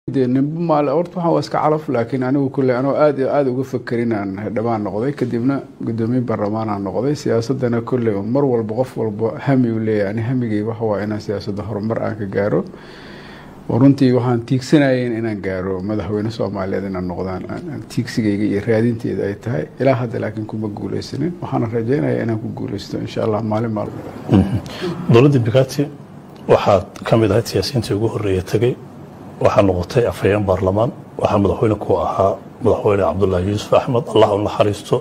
de nimba maale horta waxaan waa iska calaf laakiin anigu kulle anoo aad aada uga fakerin aan xildhibaan noqday kadibna guddoomiye baarlamaanaan noqday siyaasadana kulle mar walba qof walba hami u leeyahay ani hamigay waxa waa inaan siyaasadda horumar aan ka gaaro runtii waxaan tiigsanayen inaan gaaro madaxweyne soomaaliyeed inaan noqdaan tiigsigayga iyo raadinteeda ay tahay ilaa hadda laakiin kuma guuleysanin waxaana rajeynaya inaan ku guuleysto insha allah maalin maalmo dowladda bikati waxaad ka mid ahayd siyaasiyiintii ugu horreeya tegey waxaa noqotay afhayeen baarlamaan waxaa madaxweyne ku ahaa madaxweyne cabdulaahi yuusuf axmed allah u naxariisto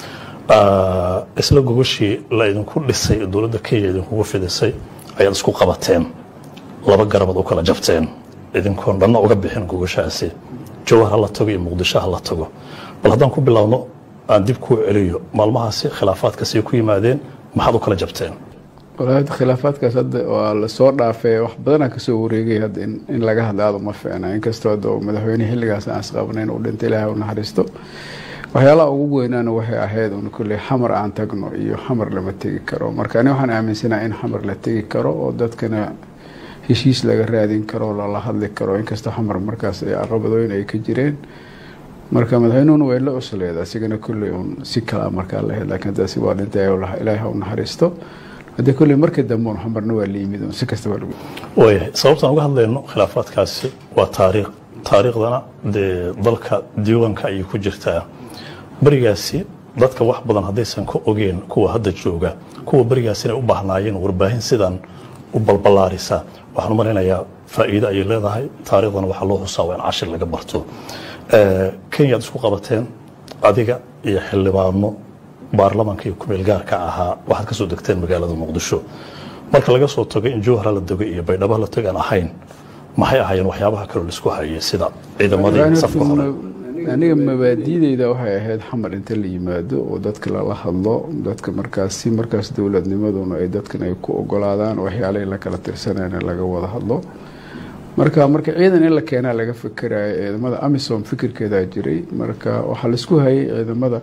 isla gogashii la idinku dhisay ee dowladda kenya idinkugu fidisay ayaad isku qabateen laba garabaad u kala jabteen idinkoon dhanna uga bixin gogashaasi jawhar ha la tago iyo muqdisho ha la tago bal haddaan ku bilaabno aan dib kuu celiyo maalmahaasi khilaafaadkasay ku yimaadeen maxaad u kala jabteen walahi khilaafaadkaas hadda waa lasoo dhaafay wax badanaa kasoo wareegay hadda in laga hadla aada uma fiicna inkastoo hadda madaxweyne xilligaas aan isqabnayn uu dhintay ilaahay u naxariisto waxyaalaha ugu weynaana waxay ahayd un kulley xamar aan tagno iyo xamar lama tegi karo marka ani waxaan aaminsanaha in xamar la tegi karo oo dadkana heshiis laga raadin karo lala hadli karo inkastoo xamar markaas ay caqabadooyin ay ka jireen marka madaxweynuhuna way la cusleed asigana kulley un si kalaa markaa lahayd laakiin taasi waa dhintay ilaahay ha u naxariisto haddii kolley markii dambe un xamarna waa la yimid un si kastaba lagu waayahay sababtaan uga hadlayno khilaafaadkaasi waa taariikh taariikhdana dee dalka diiwaanka ayay ku jirtaa berigaasi dadka wax badan haddaysan ka ogeen kuwa hadda jooga kuwa berigaas inay u baahnaayeen warbaahin sidan u balballaarisa waxaan u malaynayaa faa'iido ayay leedahay taariikhdana waxaa loo xusaa waa in cashir laga barto kenya ad isku qabateen adiga iyo xildhibaano baarlamaanka iyo kumeel gaarka ahaa waxaad ka soo degteen magaalada muqdisho marka laga soo tago in jowhara la dego iyo baydhabo la teg aan ahayn maxay ahaayeen waxyaabaha kaloo laisku hayay sida ciidamadii safka hore aniga mabaadideyda waxay ahayd xamar inta la yimaado oo dadka lala hadlo dadka markaas si markaas dowladnimaduna ay dadkan ay ku ogolaadaan waxyaalahii la kala tirsanayna laga wada hadlo marka marka ciidan in la keenaa laga fikerayo ciidamada amisom fikirkeedaa jiray marka waxaa laisku hayay ciidamada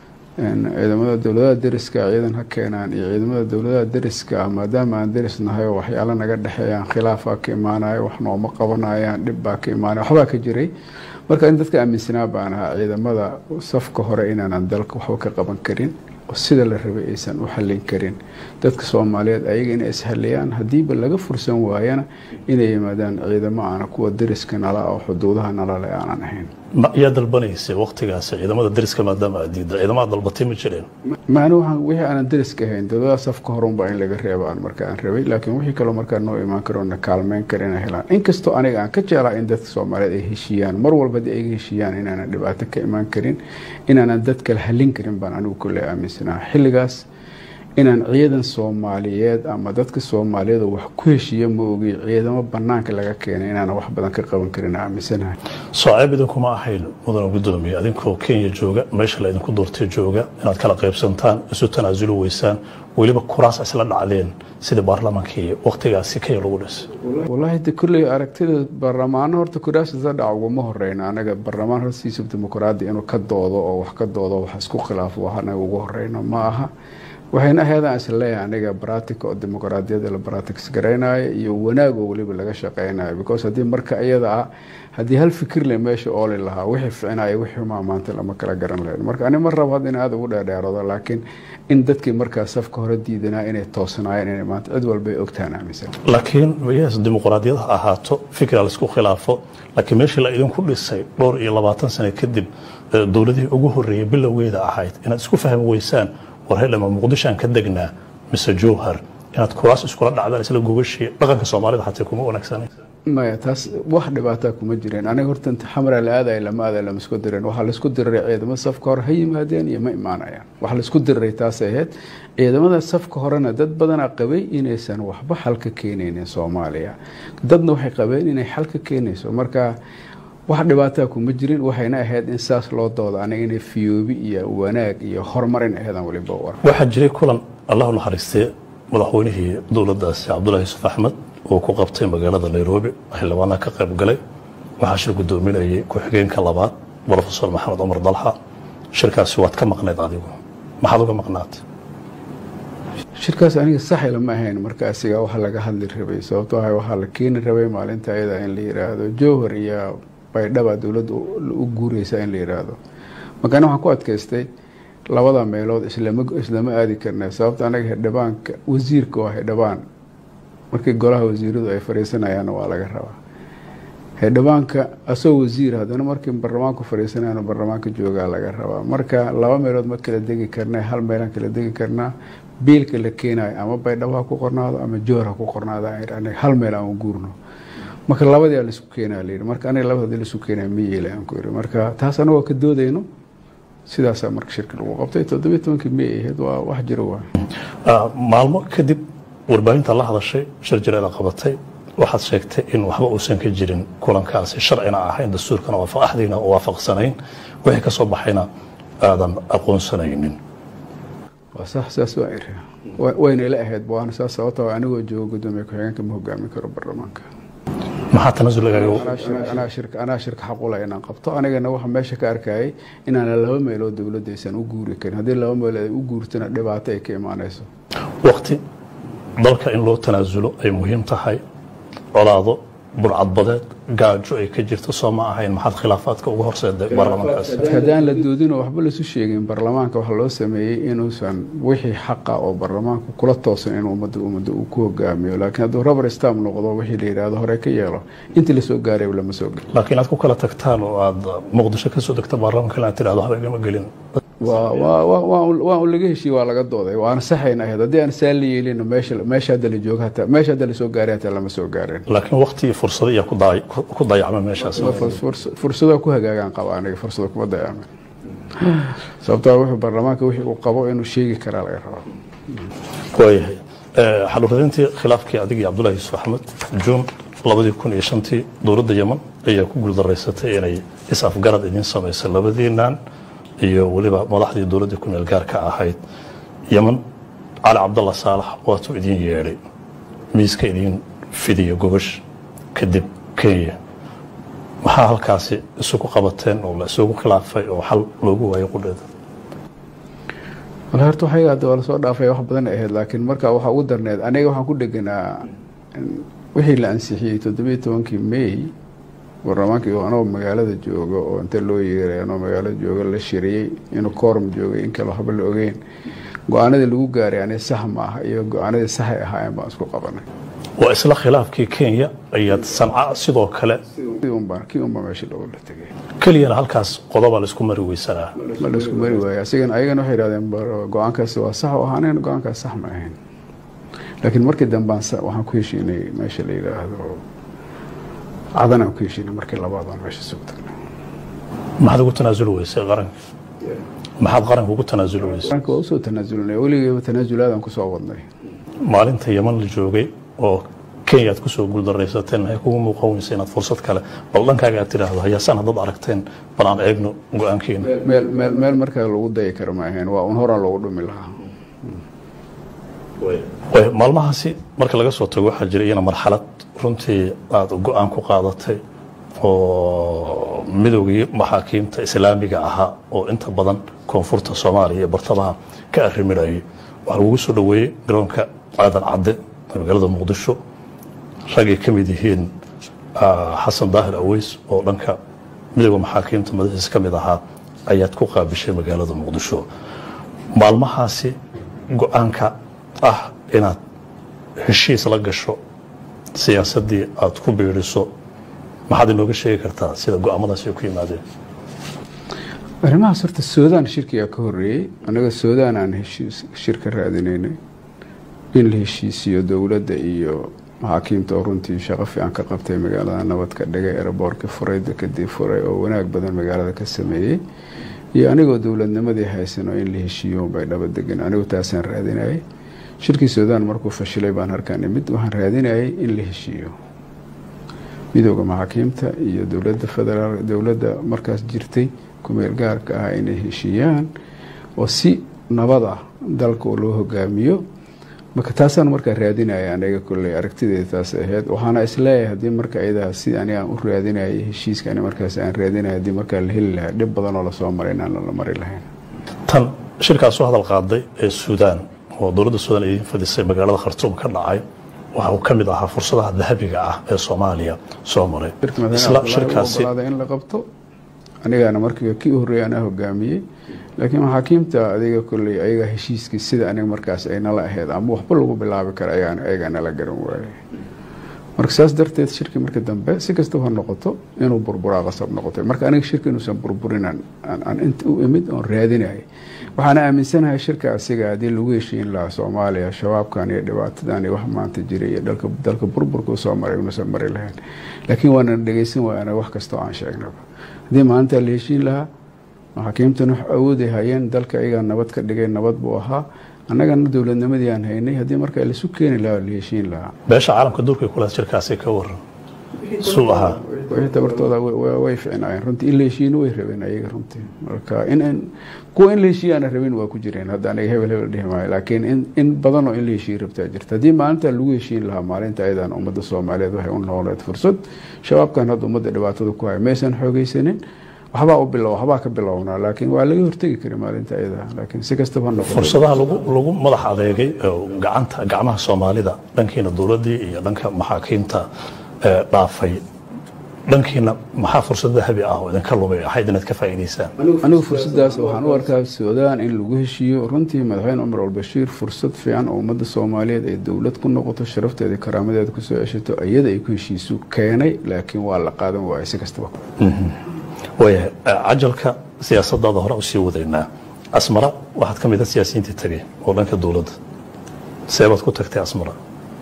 ciidamada dowladaha deriska ciidan ha keenaan iyo ciidamada dowladaha deriska maadaama aan deris nahay oo waxyaalo naga dhexeeyaan khilaafaa ka imaanayo wax nooma qabanayaan dhib baa ka imaanaya waxbaa ka jiray marka in dadka aaminsanaa baan ahaa ciidamada safka hore inaanan dalka waxba ka qaban karin oo sida la rabay aysan u xallin karin dadka soomaaliyeed ayaga inay ishaliyaan haddiiba laga fursan waayana inay yimaadaan ciidamo aana kuwa deriska nala oo xuduudaha nalale aanan ahayn yaa dalbanaysay waktigaasi ciidamada deriska maadaama aad diidda ciidamada dalbatay ma jireen macni waxaan wixii aanan deriska ahayn dowladaha safka horunbaa in laga reebo aan marka aan rabay laakiin wixii kaloo markaa noo imaan karo na kaalmeyn kara inay helaan inkastoo aniga aan ka jeclaa in dadka soomaaliyeed ay heshiiyaan mar walba haddii ay heshiiyaan inaanan dhibaato ka imaan karin inaanan dad kale hallin karin baan anigu kulle aaminsanaha xilligaas inaan ciidan soomaaliyeed ama dadka soomaaliyeed wax ku heshiiya ma ogi ciidamo banaanka laga keenay inaana wax badan ka qaban karin aaminsanahay sooceeb idinkuma ahayn mudana gudoomiye adinkoo kenya jooga meesha la idinku doortay jooga inaad kala qaybsantaan isu tanaasuli weysaan weliba kuraas isla dhacdeen sida baarlamaankii waktigaasi kenya lagu dhisay wallaahi de kulley aragtida baarlamaano horta kuraas isla dhaca uguma horeyna anaga baarlamaan hortiisa dimuqraadi inuu ka doodo oo wax ka doodo wax isku khilaafo wax anaga ugu horeyno ma aha waxayna ahaydaan isla leeyahay aniga baratica oo dimuqraadiyadda la baratics garaynayo iyo wanaag oo weliba laga shaqeynayo because haddii marka iyada ah haddii hal fikir le meesha ooli lahaa wixii ficnaya wixii xumaa maanta lama kala garan lahayn marka ani ma rabo hadda in aada ugu dheerdheerado laakiin in dadkii markaa safka hore diidanaa inay toosanaayeen inay maanta cid walba ay ogtahan aaminsan laakiin yes dimuqraadiyad ha ahaato fikra laisku khilaafo laakiin meeshii la idinku dhisay dhowr iyo labaatan sano kadib dowladihii ugu horreeyay bilowgeeda ahayd inaad isku fahmi weysaan war hedhama muqdishoaan ka degnaa mise jowhar inaad kuraas iskula dhacdaan isla gogashii dhaqanka soomaalida xatee kuma wanaagsanay maya taas wax dhibaataa kuma jireen aniga horta inta xamara la aadaya lama aadaya lama isku dirin waxaa laisku diriray ciidamo safka hore ha yimaadeen iyo ma imaanayaan waxa laisku diriray taasay ahayd ciidamada safka horena dad badanaa qabay inaysan waxba xal ka keenaynin soomaaliya dadna waxay qabeen inay xal ka keenayso marka wax dhibaataa kuma jirin waxayna ahayd in saas loo dooda aniga inay fiyoobi iyo wanaag iyo horumarin ahaydaan weliba war waxaa jiray kulan allahu naxariistee madaxweynihii dowladdaasi cabdullahi yuusuf axmed uu ku qabtay magaalada nairobi xildhibaanaha ka qayb galay waxaa shir guddoominayay ku-xigeenka labaad brofesor maxamed cumar dalxa shirkaasi waad ka maqnayd adigu maxaad uga maqnaatay shirkaas aniga saxila ma ahayn marka asiga waxa laga hadli rabay sababto ah waxaa la keeni rabay maalinta ayada in la yiraahdo jowhar iyo baydhaba dowladda u guureysaa in la yidhaahdo marka ani waxaan ku adkaystay labada meelood islama islama aadi karna sababta anaga xildhibaanka wasiirka waa xildhibaan markii golaha wasiiradu ay fadhiisanayaanna waa laga rabaa xildhibaanka asagoo wasiir haddana markii baarlamaanku fadhiisanayana baarlamaanka joogaa laga rabaa marka laba meelood ma kala degi karna hal meelaan kala degi karnaa biilka la keenayo ama baydhabo ha ku qornaado ama joor ha ku qornaado aniga hal meel aan guurno marka labadii laisku keenaa layidhi marka aniga labada laisku keenaa ma yeelay aan ku yiri marka taas anagoo ka doodayno sidaasaa marka shirka lagu qabtay toddobiyo tobankii may ahayd waa wax jiro waa maalmo kadib warbaahinta la hadashay shir jireeda qabatay waxaad sheegtay in waxba uusan ka jirin kulankaasi sharcina ahayn dastuurkana axdiina waafaqsanayn wixii ka soo baxayna aadan aqoonsanaynin waa sax saas waa iri wayna ila ahayd waana saas sababta anigoo joogo gudoomiye ku-xigeenka ma hogaamin karo baarlamaanka maxaa tanasul anaa shirka anaa shirka xaqula inaan qabto anigana waxa meesha ka arkayay inaana laba meelood dowladda aysan u guuri karin haddii laba meelood ay u guurtana dhibaato ay ka imaanayso waqti dalka in loo tanaasulo ay muhiim tahay colaado burcadbadeed gaajo ay ka jirto soo ma ahayn maxaad khilaafaadka uga horseeday baarlamaankaas haddaan la doodinoo waxba lasu sheegin baarlamaanka waxaa loo sameeyey inuusan wixii xaqa oo baarlamaanku kula toosan in ummadda ummadda uu ku hogaamiyo laakiin hadduu rubber stam noqdo wixii la yidhaahdo hore ka yeelo intii lasoo gaaray lama soo gelin laakiin aad ku kala tagtaan oo aad muqdisho ka soo degta baarlamaanka inaad tidhahdo waxba igama gelin waa un laga heshiye waa laga dooday waana saxayna ahayd haddii aan saa la yeelin meesha meesha hadda la joogo hataa meesha hadda lasoo gaaray hataa lama soo gaareen laakiin waqti iyo fursado ayaa ku dayacma meeshaas fursado ku hagaagaan qaba aniga fursado kuma dayacmin sababtaa wuxuu baarlamaanka wixii uu qabo inuu sheegi karaa laga rabaa waayahay xaluuradintii khilaafkii adig iyo cabdullahi yuusuf axmed juun labadii kun iyo shantii dowladda yeman ayaa ku guuldaraysatay inay is-afgarad idiin samaysay labadiinaan iyo weliba madaxdii dowladda ku meel gaarka ahayd yeman cali cabdalla saalax waatuu idiin yeedhay miiska idiin fidiya gobash kadib kenya maxaa halkaasi isugu qabateen oo la isugu khilaafay oo xal loogu waayay qudheeda wal horta waxay hadda waa lasoo dhaafay wax badan ahayd laakiin marka waxaa ugu darneed aniga waxaan ku dheganaa wixii la ansixiyey toddobiyo tobankii may baarlamaankii anoo magaalada jooga oo inta loo yeeray anoo magaalada jooga la shiriyey inuu koorum joogay in kale waxba la ogeyn go-aanadii lagu gaaray ani sax ma aha iyo go-aanadii saxay ahaayeen baan isku qabanay waa isla khilaafkii kenya ayaad sanca sidoo kale kii unbaa meesha loola tegay keliyana halkaas qodobaa laisku mari weysanaa ma laisku mari waaya asigan ayagana waxay yidhahdeen go-aankaasi waa sax u ahaaneen go-aankaas sax ma ahayn laakiin markii dambaan waxaan ku heshiinay meesha la yidhaahdo cadan aan ku heshiinay markii labaad aan meesha soo tagnay maxaad ugu tanaasuli weysay qaranka maxaad qaranka ugu tanaasuli weysay qaranka waa usoo tanaasulnay weligeeba tanaasulaadaan kusoo wadnay maalinta yeman la joogay oo kenya aad kusoo guuldaraysateen maxay kugu muuqan weysa inaad fursad kale bal dhankaaga aad tidhaahdo hayaasaan haddaad aragteen bal aan eegno go-aankiina meel meel meel markaa lagu dayi karo ma ahayn waa un horaan loogu dhumi lahaa maalmahaasi marka laga soo tago waxaa jira iyana marxalad runtii aada go-aan ku qaadatay oo midoogii maxaakiimta islaamiga ahaa oo inta badan koonfurta soomaaliya iyo bartamaha ka arriminayay waxaa lagugu soo dhoweeyey garoonka aadan cadde magaalada muqdisho ragay ka mid yihiin xasan daahir aweys oo dhanka midooda maxaakiimta madaxiis ka mid ahaa ayaad ku qaabishay magaalada muqdisho maalmahaasi go-aanka ah inaad heshiis la gasho siyaasaddii aad ku biiriso maxaad inooga sheegi kartaa sida go-aamadaasi ay ku yimaadeen arrimahaas horta suudaan shirkigaa ka horeeyey annaga suudaan aan heshiis shir ka raadinaynay in la heshiisiyo dowladda iyo maxaakiimta oo runtii shaqo fiican ka qabtay magaalada nabad ka dhigay eraboorka furay dekadii furay oo wanaag badan magaalada ka sameeyey iyo anigoo dowladnimadii haysano in la heshiiyo bay dhaba degan anigu taasaan raadinayay shirkii suudaan markuu fashilay baan harkaan imid waxaan raadinayay in la heshiiyo midooda maxaakiimta iyo dowladda federaal dowladda markaas jirtay kumeel gaarka ah inay heshiiyaan oo si nabad ah dalka oo loo hogaamiyo marka taasaan markaa raadinaya aniga kolley aragtideeda taas ahayd waxaana isleeyahay haddii marka iyadaa si ani aan u raadinayay heshiiska ani markaas aan raadinaya haddii markaa la heli lahaa dhib badan oo lasoo maray inaan lala mari lahayn tan shirkaas soo hadal qaaday ee suudaan oo dowladda suudaan idiin fadisay magaalada khartuum ka dhacay waxa uu ka mid ahaa fursadaha dahabiga ah ee soomaaliya soo maray isla shirkaasi in la qabto anigana markii kii horreeyay anaa hogaamiyey laakiin maxaakiimta adiga kolley ayaga heshiiskii sida aniga markaas ay nala ahayd ama waxba lagu bilaabi kara ayagaa nala garan waayay marka saas darteed shirki marka dambe si kastaba ha noqoto inuu burburaa qasab noqotay marka aniga shirka inuusan burburin aan inta u imid oon raadinayay waxaana aaminsanahay shirka asiga haddii lagu heshiin lahaa soomaaliya shabaabkan iyo dhibaatadan iyo wax maanta jiray iyo dalka burburka usoo maray inuusan mari lahayn laakiin waana dhegeysan waaya wax kastoo aan sheegnaba haddii maalintaa la heshiin lahaa maxaakiimtan wax awooday hayeen dalka ayagaa nabad ka dhigay nabad buu ahaa annagana dowladnimadii aan haynay haddii marka laisu keeni lahaa la heshiin lahaa beesha caalamka duurkay kulaad shirkaasi ka waran suu ahaa wixii tabartooda way ficnaayeen runtii in la heshiino way rabeen ayaga runtii marka in kuwa in la heshiiye aana rabin waa ku jireen hadda aniga hebel hebel dhihi maayo laakiin in badanoo in la heshiiye rabtaa jirta haddii maalinta lagu heshiin lahaa maalinta ayadan ummadda soomaaliyeed waxay u nooleed fursad shabaabkan hadda ummadda dhibaatada ku haya maysan xoogeysanin waxbaa u bilow waxbaa ka bilownaa laakiin waa laga hortegi kara maalinta ayada laakiin si kastaba ha noqoto fursadaha lagu lagu madax adeegay gacanta gacmaha soomaalida dhankiina dowladdii iyo dhanka maxaakiimta dhaafay dhankiina maxaa fursad dahabi ah oo idinka lumay ahayd inaad ka faa'iidaysaan anigu fursadaas waxaan u arkaa suudaan in lagu heshiiyo runtii madaxweyne cumar albashiir fursad fiican oo ummadda soomaaliyeed ay dowlad ku noqoto sharafteeda karaamadeeda kusoo ceshato iyada ay ku heshiisu keenay laakiin waa la qaadan waayay si kastaba waayahay cajalka siyaasadaada hore usii wadaynaa asmara waxaad ka mid a siyaasiyiintii tagay oo dhanka dowladda seebaad ku tagtay asmara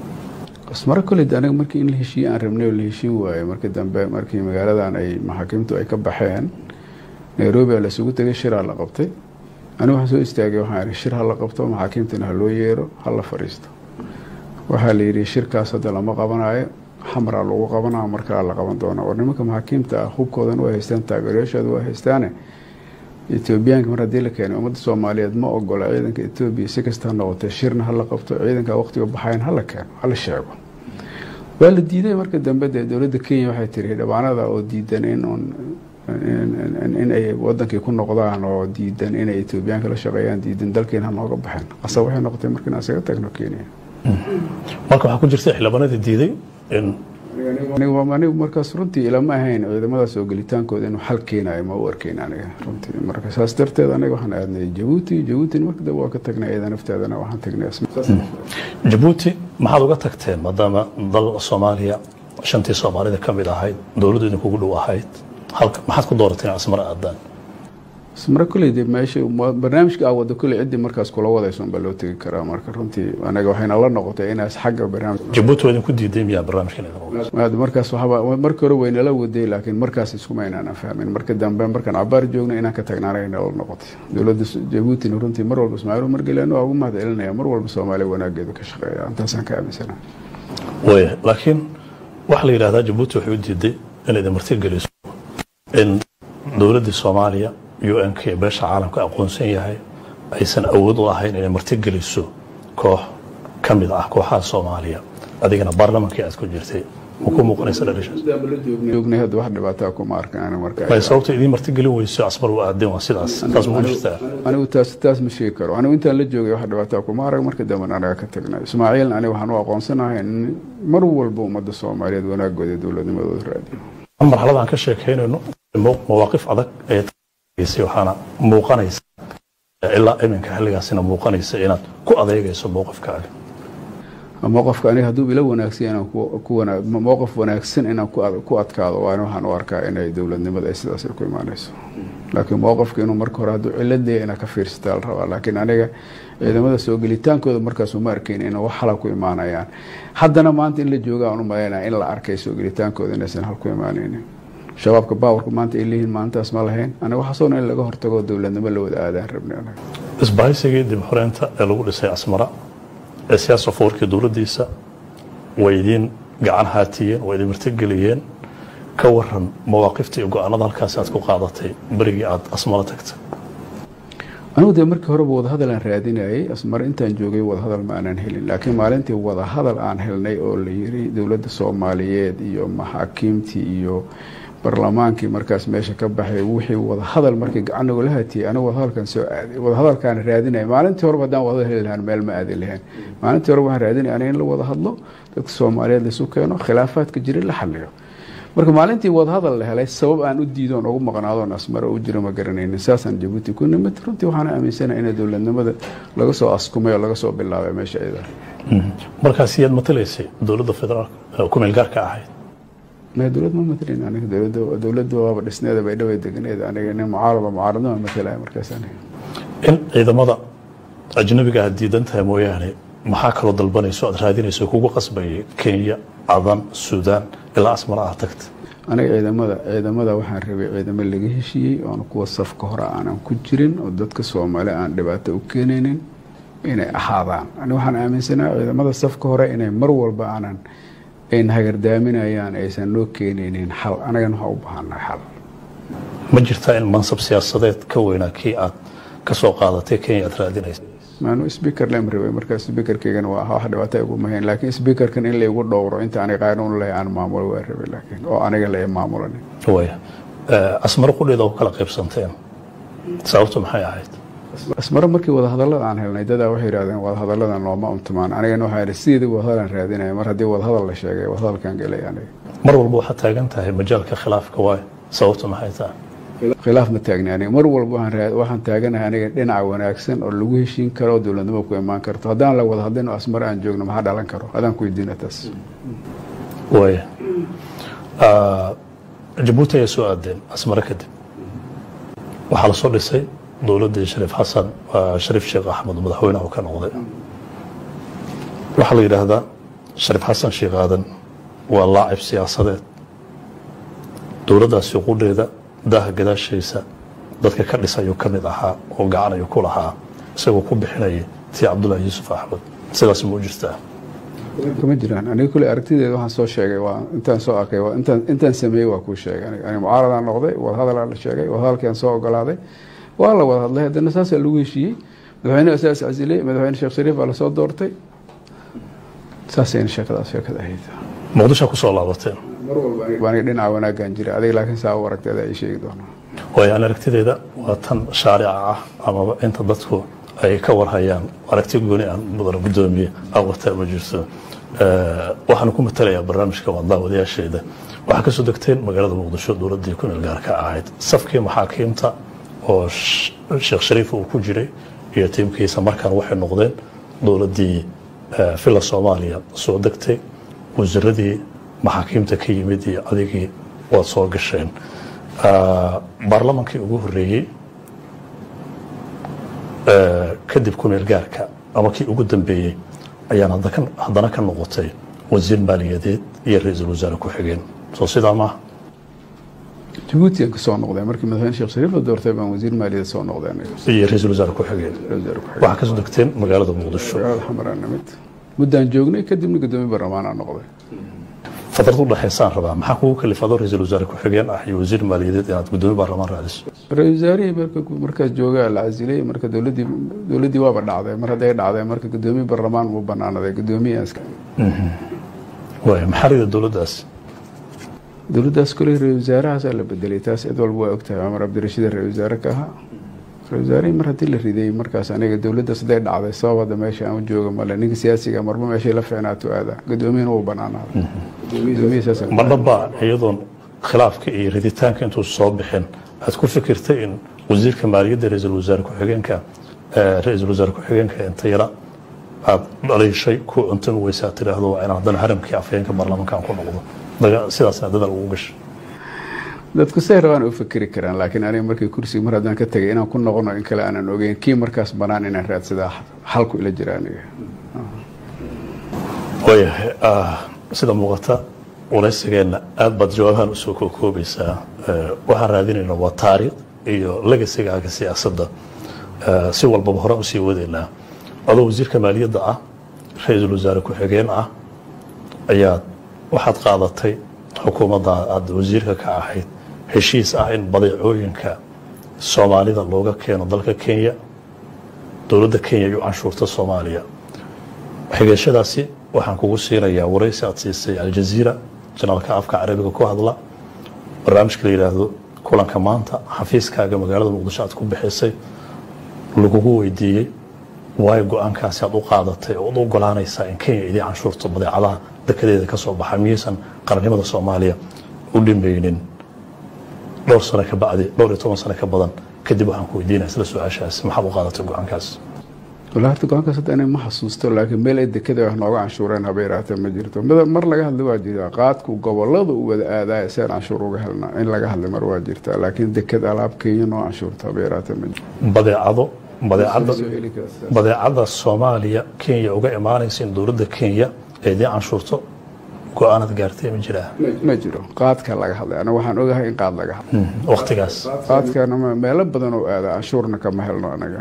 asmara koled aniga markii in la heshiiye aan rabnay oo la heshiin waayo markii dambe markii magaaladan ay maxaakiimtu ay ka baxeen nairobi a lasugu tegay shiraa la qabtay anigu waxaan soo istaagay waxaan ihi shir ha la qabto maxaakiimtana ha loo yeero ha la fadhiisto waxaa la yidhi shirkaas hadda lama qabanayo xamraa lagu qabanaa markaa la qaban doona war nimanka maxaakiimta ah hubkoodan waa haystaan taageerayaashooda waa haystaane etoobiyaanka mar haddii la keenay ummadda soomaaliyeed ma ogola ciidanka etoobiya si kasta ha noqotee shirna hala qabto ciidanka waqtiga baxayan hala keeno hala sheego waa la diiday marka dambe dee dowladda kenya waxay tiri dhabaanada oo diidan in un in ay wadankii ku noqdaan oo diidan inay etoobiyaanka la shaqeeyaan diidan dalkeena ha nooga baxeen qasab waxay noqotay marka inaan isaga tagno kenya marka waxaa ku jirta xildhibaanadii diiday in anigu markaas runtii ilama ahayn ciidamadaas oo gelitaankooda inuu xal keenayo ma u arkeyn aniga runtii marka saas darteed aniga waxaan aadnay jabuuti jabuutina marka dambe waa ka tagnay iyada nafteedana waxaan tagnay jabuuti maxaad uga tagteen maadaama dal soomaaliya shantii soomaalida ka mid ahayd dowladdu idinkugu dhow ahayd halka maxaad ku doorateen asmara aadaan asmara kolley de meesha barnaamijka aa wada kolley ciddii markaas kula wadayso unbaa loo tegi karaa marka runtii anaga waxayna la noqotay inaas xagga barnaamij jabuuti waa idinku diiday miyaa barnaamijkan idin markaas waxba markii hore waynala waday laakiin markaas iskuma inaanan fahmin marka dambe markaan cabaar joogna inaan ka tagna anaga nala noqotay dowladda jabuutina runtii mar walba ismaaciil margeliano waa ugu mahad celinaya mar walba soomaaliya wanaageedu ka shaqeeya intaasaan ka aaminsana waya laakiin waxaa la yidhahdaa jabuuti waxay u diiday inay idin martigeliso in dowladdii soomaaliya u n k beesha caalamka aqoonsan yahay aysan awood u ahayn inay martigeliso koox ka mid ah kooxaha soomaaliya adigana baarlamankii aad ku jirtay ma ku muuqanaysa joognay hadda wax dhibaataa kuma arkan marka may sababta idiin martigelin weyso asbar u aadeen waa sidaas taas ma jirtaa anigu taas taas ma sheegi karo anigu intaan la joogay wax dhibaataa kuma arag marka dambena anaga ka tagnay ismaaciilna aniga waxaan u aqoonsanahay in mar walba ummadda soomaaliyeed wanaagooda dowladnimadooda raadiyo marxaladaan ka sheekaynayno mawaaqif adag ee waxaana muuqanaysa ilaa iminka xilligaasina muuqanaysa inaad ku adeegayso mowqifkaaga mowqifka aniga hadduu ila wanaagsan inaan mowqif wanaagsan inaan ku adkaado waana waxaan u arkaa inay dowladnimada ay sidaas ku imaanayso laakiin mowqifka inuu marka hore hadduu ciladaya inaad ka fiirsataa la rabaa laakiin aniga ciidamada soo gelitaankooda markaas uma arkayn inay wax hala ku imaanayaan haddana maanta in la jooga aan u malaynaya in la arkay soo gelitaankooda inaysan hal ku imaanaynin shabaabka baawarku maanta ay leeyihiin maalintaas ma lahayn aniga waxaasoo in laga hortago dowladnimo la wada aadaan rabnay anaga isbahaysigii dib xoreynta ee lagu dhisay asmara ee siyaasa foorkii dowladdiisa way idiin gacan haatiyeen way idin martigeliyeen ka waran mawaaqifta iyo go-aanada halkaas aad ku qaadatay berigii aad asmara tagtay anigu dee markii horeba wadahadal aan raadinayay asmare intaan joogay wadahadal ma aanan helin laakiin maalintii wadahadal aan helnay oo la yiri dowladda soomaaliyeed iyo maxaakiimtii iyo barlamaankii markaas meesha ka baxay wixii wadahadal markii gacannigu la hatiyey anigu wadahadalkan soo aaday wadahadalkaan raadinaya maalintii horeba haddaan wadahadal heli lahaan meel ma aadi lahayn maalintii horeba waxaan raadinaya aniga in la wada hadlo dadka soomaaliyeed laisu keeno khilaafaadka jira la xaliyo marka maalintii wadahadal la helay sabab aan u diidoon ugu maqnaadoon asmare u jiro ma garanaynin saasaan jabuuti ku nimid runtii waxaan aaminsanahay in dowladnimada laga soo askumay oo laga soo bilaabay meesha iyada markaas yaad matalaysay dowladda federaalk ku meel gaarka ahayd ma dowlad ma matalin aniga dowladda dowladda waaba dhisneeda bay dhaway deganeed aniga nin mucaarada mucaaradnima matalaya markaas aniga in ciidamada ajnabiga aad diidan tahay mooyaane maxaa kaloo dalbanayso aad raadinayso kugu qasbayay kenya cadan suudaan ilaa asmara aad tagta aniga ciidamada ciidamada waxaan rabay ciidamo laga heshiiyey oona kuwa safka hore aanan ku jirin oo dadka soomaali aan dhibaato u keenaynin inay ahaadaan ani waxaan aaminsanaha ciidamada safka hore inay mar walba aanan ayn hagardaaminayaan aysan noo keenaynin xal anagana waxaa u baahannahay xal ma jirtaa in mansab siyaasadeed ka weynaa kii aad ka soo qaadatay kenya aad raadinaysa maanu speaker lem rabay markaa speakerkeygana waa wax dhibaato igu mahayn laakiin speakerkan in laygu dhowro inta aniga qaanuun lahay aan maamulo waa rabay laakiin oo aniga la maamulanin waya asmaro qudheeda ku kala qaybsanteen sababtu maxay ahayd asmaro markii wadahadallada aan helnay dadaa waxay yidhahdeen wadahadalladan looma untumaan anigana waxaa yidhi sideedii wadahadalan raadinaya mar haddii wadahadal la sheegay wadahadalkan gelay aniga mar walba waxaad taagan tahay majaalka khilaafka waay sababtu maxay tahay khilaaf ma taagni aniga mar walba waxaan taaganahay aniga dhinaca wanaagsan oo lagu heshiin karo oo dowladnimo ku imaan karto haddaan la wada hadlin oo asmare aan joogno maxaa dhalan karo adaan ku weydiina taas waya jabuuti ayay soo aadeen asmare kadib waxaa lasoo dhisay dowladdii shariif xasan shariif sheekh axmed madaxweyne oo ka noqday waxaa la yidhaahdaa shariif xasan sheekh aadan waa laacib siyaasadeed dowladdaasi qudheeda daaha gadaashaysa dadka ka dhisayuu ka mid ahaa oo gacan ayuu ku lahaa isagoo ku bixinaya tii cabdullaahi yuusuf axmed sidaas ma u jirtaa kama jiraan aniga kule aragtideeda waxaan soo sheegay waa intaan soo arkay waa intaan intaan sameeyey waa kuu sheegay aniga aniga mucaaradaan noqday wadahadalaa la sheegay wadahadalkiaan soo ogolaaday waa la wada hadlay haddana saasaa lagu heshiiyey madaxweyne asaas casiley madaxweyne sheekh shariif baa lasoo doortay saasayna sheekadaas sheekada ahayd muqdishoa kusoo laabateen mar walba aniga dhinaca wanaagaan jira adiga laakiin saa u aragteeda ay sheegi doonaa waayo aan aragtideeda waa tan shaarica ah amaba inta dadku ay ka warhayaan aragti gooni aan mudana guddoomiye awartaa ma jirto waxaan ku matalayaa barnaamijka waa daawadayaasheeda waxaa kasoo degteen magaalada muqdisho dowladdii ku meel gaarka ahayd safkii maxaakiimta oo sheekh shariif uu ku jiray iyo tiimkiisa markaan waxay noqdeen dowladdii villa soomaaliya soo degtay wasiiradii maxaakiimta ka yimid iyo adigii waad soo gasheen baarlamankii ugu horeeyey kadib kumeel gaarka ama kii ugu dambeeyey ayaan haddana ka noqotay wasiir maaliyadeed iyo ra-iisul wasaare ku-xigeen soo sidaa maaha jabuuti aan kasoo noqday markii madaxweyne sheekh shariif la doortay baan wasiir maaliyadeed soo noqday aniga iyo ra-iisul wasaare ku-xigeen waxaa kasoo degteen magaalada muqdisho magaalada xamaraan nimid muddaan joognay kadibna guddoomiye baarlamaanaa noqday fadrad udhexaysaan rabaa maxaa kugu kalifado ra-iisul wasaare ku-xigeen ah iyo wasiir maaliyadeed inaad guddoomiye baarlamaan raadiso ra-isul wasaarihii marka markaas joogaa la casilay marka dowladdii dowladdii waaba dhacday mar hadday dhacday marka guddoomiye baarlamaan muu banaanaday guddoomiye iska waaya maxaa rida dowladdaas dowladdaas kole ra-isul wasaarahaasaa la bedelay taas cid walba waa ogtahay cumar cabdirashiid ra-isul wasaare ka ahaa ra-isul wasaarihii mar haddii la riday markaas aniga dowladdaas hadday dhacday sabab hadda meesha aan u jooga male ninka siyaasiga marba meeshay la fiicnaato aada guddoomiyena wuu banaanaaday guddoomiye saas ma dhaba iyadoon khilaafka iyo riditaanka intuu soo bixin aad ku fikirtay in wasiirka maaliyadda ra-iisul wasaare ku-xigeenka ra-iisul wasaare ku-xigeenka inta yara aad dhaliishay ku cuntan weysa aad tidhaahdo waa inaan haddana haramkii afhayeenka baarlamaankaan ku noqdo sidaasna dadaal ugu gashay dadku say rabaan u fikeri karaan laakiin aniga markii kursiga mar haddaan ka tagay inaan ku noqono in kale aanan ogeyn kii markaas banaan inaan raadsadaa xalku ila jira aniga waayahay sida muuqata waraysigeenna aad baad jawaabahan usoo kookoobaysaa waxaan raadinayna waa taariikh iyo legasigaaga siyaasadda si walbaba hore usii wadaynaa adoo wasiirka maaliyadda ah ra-iisul wasaare ku-xigeen ah ayaad waxaad qaadatay xukuumadda aada wasiirka ka ahayd heshiis ah in badeecooyinka soomaalida looga keeno dalka kenya dowladda kenya iyo canshuurta soomaaliya xigeeshadaasi waxaan kugu siinayaa waraysi aad siisay aljaziira janaalka afka carabiga ku hadla barnaamijka la yidhaahdo kulanka maanta xafiiskaaga magaalada muqdisho aad ku bixisay lagugu weydiiyey waayo go-aankaasi aad u qaadatay oo ad u ogolaanaysaa in kenya idii canshuurto badeecadaha dekadeeda ka soo baxa miyaysan qarannimada soomaaliya u dhimaynin dhowr sano ka bacdi dhowr iyo toban sano ka badan kadib waxaan ku weydiinaya sida su-aashaasi maxaad u qaadatay go-aankaas wala horta go-aankaas hadda inay ma xasuusto laakiin meel ay dekada wax nooga canshuureen haba yaraatee ma jirto mar laga hadlay waa jirtaa qaadku gobolada u wada aadaya si aan canshuur uga helna in laga hadlay mar waa jirtaa laakiin dekad alaab kenya noo canshuurta haba yaraatee ma jirto badeecado badeecada badeecada soomaaliya kenya uga imaanaysa in dowladda kenya ee dii canshuurto go-aanad gaartay ma jiraa ma jiro qaadka laga hadlay anaga waxaan ogahay in qaad laga hadlay waqtigaas qaadkana meelo badan oo aada canshuurna kama helno anaga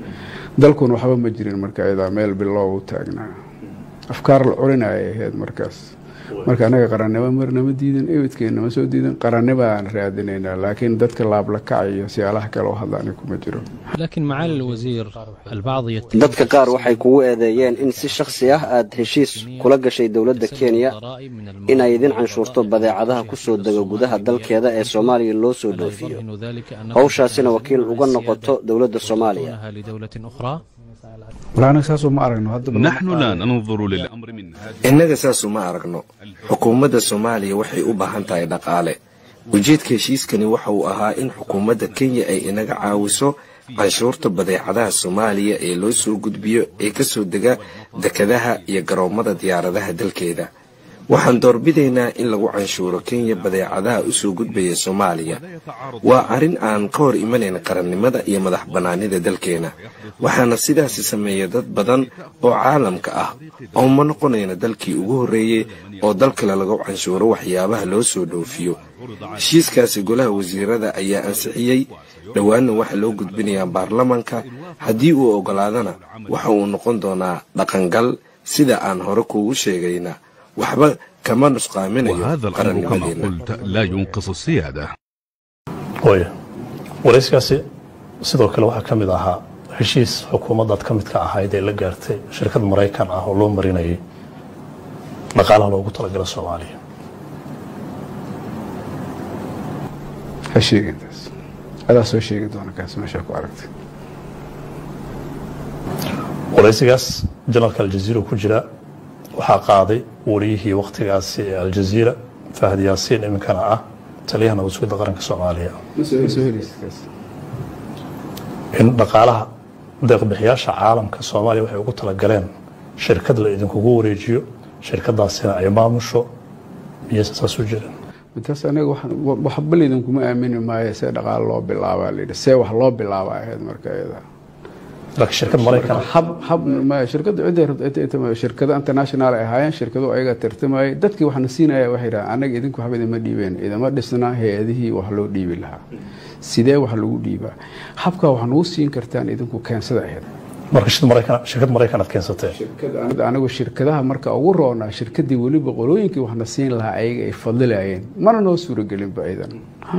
dalkuna waxba ma jirin marka iyadaa meel biloow u taagnaa afkaar la culinaya ahayd markaas marka anaga qarannimo marnama diidan ebidkeena ma soo diidan qarannimo aan raadinaynaa laakiin dadka laabla kacayo siyaalaha kale oo hadla ani kuma jiro لكن معالي الوزير البعض يتهم dadka qaar waxay kugu eedeeyeen in si shakhsi ah aad heshiis kula gashay dowladda kenya inay idin canshuurto badeecadaha ku soo dega gudaha dalkeeda ee soomaaliya loo soo dhoofiyo howshaasina wakiil uga noqoto dowladda soomaaliya لدولة أخرى wala anaga saasoo ma aragno hadda نحن لا ننظر للأمر من هذه innaga saasu ma aragno xukuumadda soomaaliya waxay u baahan tahay dhaqaale ujeedka heshiiskani waxa uu ahaa in xukuumadda kenya ay inaga caawiso canshuurta badeecadaha soomaaliya ee loo soo gudbiyo ee ka soo dega dekadaha iyo garoommada diyaaradaha dalkeeda waxaan doorbidaynaa in lagu canshuuro kenya badeecadaha u soo gudbaya soomaaliya waa arrin aan ka hor imanayn qarannimada iyo madax bannaanida dalkeena waxaana sidaasi sameeya dad badan oo caalamka ah oo ma noqonayna dalkii ugu horreeyey oo dal kale lagu canshuuro waxyaabaha loo soo dhoofiyo heshiiskaasi golaha wasiirada ayaa ansixiyey dhowaanna waxaa loo gudbinayaa baarlamanka haddii uu oggolaadana waxa uu noqon doonaa dhaqangal sida aan hore kuugu sheegayna waxba kama nusqaaminayo وهذا الأمر كما qarannimadeena قلت لا ينقص السيادة waaya warayskaasi sidoo kale waxaa ka mid ahaa heshiis xukuumaddaad ka midka ahayd ee la gaartay shirkad maraykan ah oo loo marinayay dhaqaalaha loogu talagala soomaaliya ha sheegintaas adaa soo sheegi doona kaas meeshaa ku aragtay waraysigaas janalka aljaziira ku jira waxaa qaaday wariyihii wakhtigaasi ee aljaziira fahad yaasiin iminkana ah taliyaha nabadsugyadda qaranka soomaaliya ma soo helaysid kaas in dhaqaalaha deeqbixiyaasha caalamka soomaaliya waxay ugu talagaleen shirkad la idinkugu wareejiyo shirkadaasina ay maamusho miyaysan saas u jirin taas anaga waxaan- wa- waxba laydinkuma aamini maayo see dhaqaalo loo bilaabaa layidhi see wax loo bilaaba ahayd marka iyada laakiin shirkad maraykan ah hab hab ma shirkadda cidday rabta intay tama shirkada international ay ahaayeen shirkadu ayaga tartamayay dadkii waxna siinaya waxay yidhahaan anaga idinku waxba idima dhiibeen idama dhisna hay-adihii wax loo dhiibi lahaa sidee wax lagu dhiibaa habkaa wax nagu siin kartaan idinku keensada ahayd marka shirkad maraykan shirkad maraykan aad keensatee shirkada anigu shirkadaha marka ugu roonaa shirkadii weliba qolooyinkii waxna siin lahaa ayaga ay fadilayeen mana noo suuragelinba idan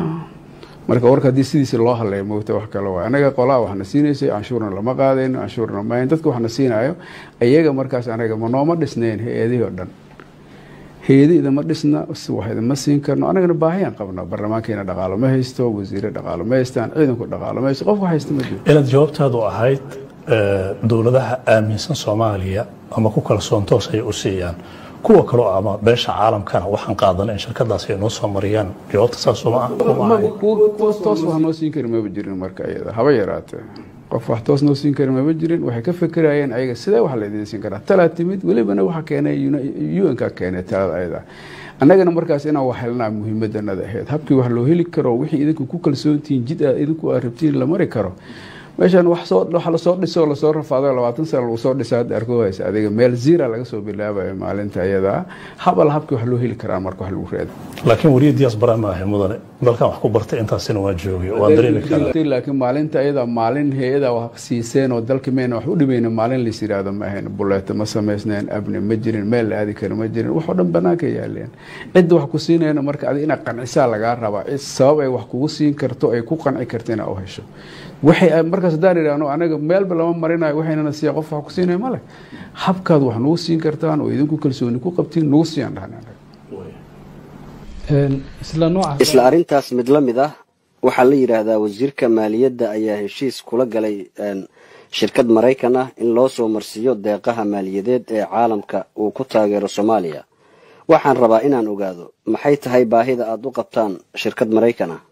marka warka haddii sidiisa loo hadlaya moogta wax kale waay anaga qolaa waxna siinaysay canshuurna lama qaadayno canshuurna mayn dadka waxna siinayo ayaga markaas anaga ma nooma dhisnayn hay-adihii oo dhan hay-adi idama dhisna wax idama siin karno anagana baahiyaan qabnaa barlamaankeena dhaqaalo ma haysto wasiire dhaqaalo ma haystaan ciidanku dhaqaalo ma haysto qofka haysta ma jiro inaad jawaabtaadu ahayd eh, dowladaha aaminsan soomaaliya ama ku kalsoon toos ay u siiyaan kuwa kaloo ama beesha caalamkana waxaan qaadana in shirkadaas ay noo soo mariyaan jawaabta saasuma ah uma Ma- ahayn kuwa kuwa toos wax noo siin kari maba jirin marka iyada haba yaraatee qof wax toos noo siin kari maba jirin waxay ka fekerayeen ayaga sidee wax laydin siin karaa talaa timid welibana waxa keenay un-ka keenay talada ayada annagana markaas inaan wax helnaa muhiimadanada ahayd habkii wax loo heli karo wixii idinku ku kalsoontihiin jid aad idinku aad rabtiin la mari karo meeshan wax soo wax lasoo dhiso lasoo rafaado labaatan sana lagu soo dhisa hadda arko haysa adiga meel zira laga soo bilaabayo maalinta iyada habal habkii wax loo heli karaa marka wax lagu reedo laakiin wariya diyaas bara ma ahay mudane dalkan wax ku bartay intaasina waa joogay waan dareemi karaa laakiin maalinta iyada maalin hay-ada wax siiseen oo dalka mayna wax u dhimayna maalin lais yidhaahdo ma ahayn buleeto ma samaysneen abni ma jirin meel la aadi karo ma jirin waxoo dhan banaanka yaaleen cidda wax ku siinayna marka adi inaad qancisaa lagaa rabaa cid sabab ay wax kugu siin karto ay ku qanci karto inaad u hesho waxay markaas haddaan idhaahno anaga meelba lama marinayo waxaynana siiya qof wax ku siinaya male habkaad wax nagu siin kartaan oo idinku kalsooni ku qabtiin nagu siiyaan dhahan anaga isla arrintaas mid la mid ah waxaa la yidhaahdaa wasiirka maaliyadda ayaa heshiis kula galay shirkad maraykan ah in loo soo marsiiyo deeqaha maaliyadeed ee caalamka uu ku taageero soomaaliya waxaan rabaa inaan ogaado maxay tahay baahida aad u qabtaan shirkad maraykan ah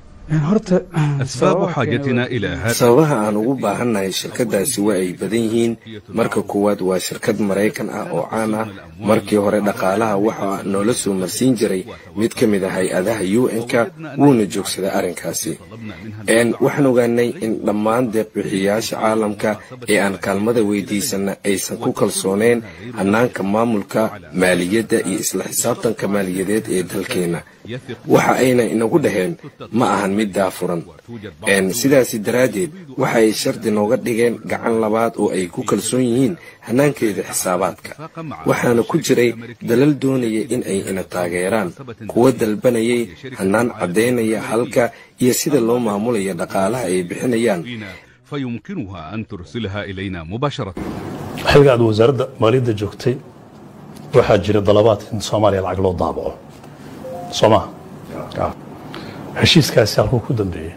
أسباب حاجتنا إلى هذا sababaha aan ugu baahannahay shirkadaasi waa ay badan yihiin marka koowaad waa shirkad maraykan ah oo caan ah markii hore dhaqaalaha waxa noola soo marsiin jiray mid ka mid ah hay-adaha u n-ka wuuna joogsaday arrinkaasi n waxaan ogaanay in dhammaan deeqbixiyayaasha caalamka ee aan kaalmada weydiisana aysan ku kalsooneen hannaanka maamulka maaliyadda iyo isla xisaabtanka maaliyadeed ee dalkeenna waxa ayna inagu dhaheen ma ahan mid daafuran sidaasi daraaddeed waxa ay shardi nooga dhigeen gacan labaad oo ay ku kalsoon yihiin hannaankeeda xisaabaadka waxaana ku jiray dalal doonaya in ay ina taageeraan kuwa dalbanayay hannaan caddaynaya halka iyo sida loo maamulaya dhaqaalaha ay bixinayaan فيمكنها أن ترسلها إلينا مباشرة xilga aad wasaaradda maaliyadda joogtay waxaa jira dalabaad in soomaaliya lacag loo daabaco soo maha heshiiskaasi halkuu ku dambeeyey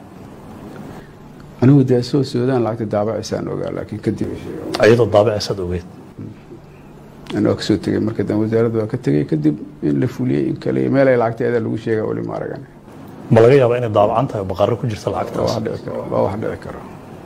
anigu dee soo soodaan lacagta daabacisaan ogaa laakiin kadib iyadoo daabacaysaad ogeyd anoo kasoo tegay marka dan wasaaradda waa ka tegay kadib in la fuliyey in kale meel ay lacagteeda lagu sheega weli ma aragan ma laga yaabaa inay daabacan tahay oo baqarro ku jirta waa lacagtaas wax dhici karo waa wax dhici karo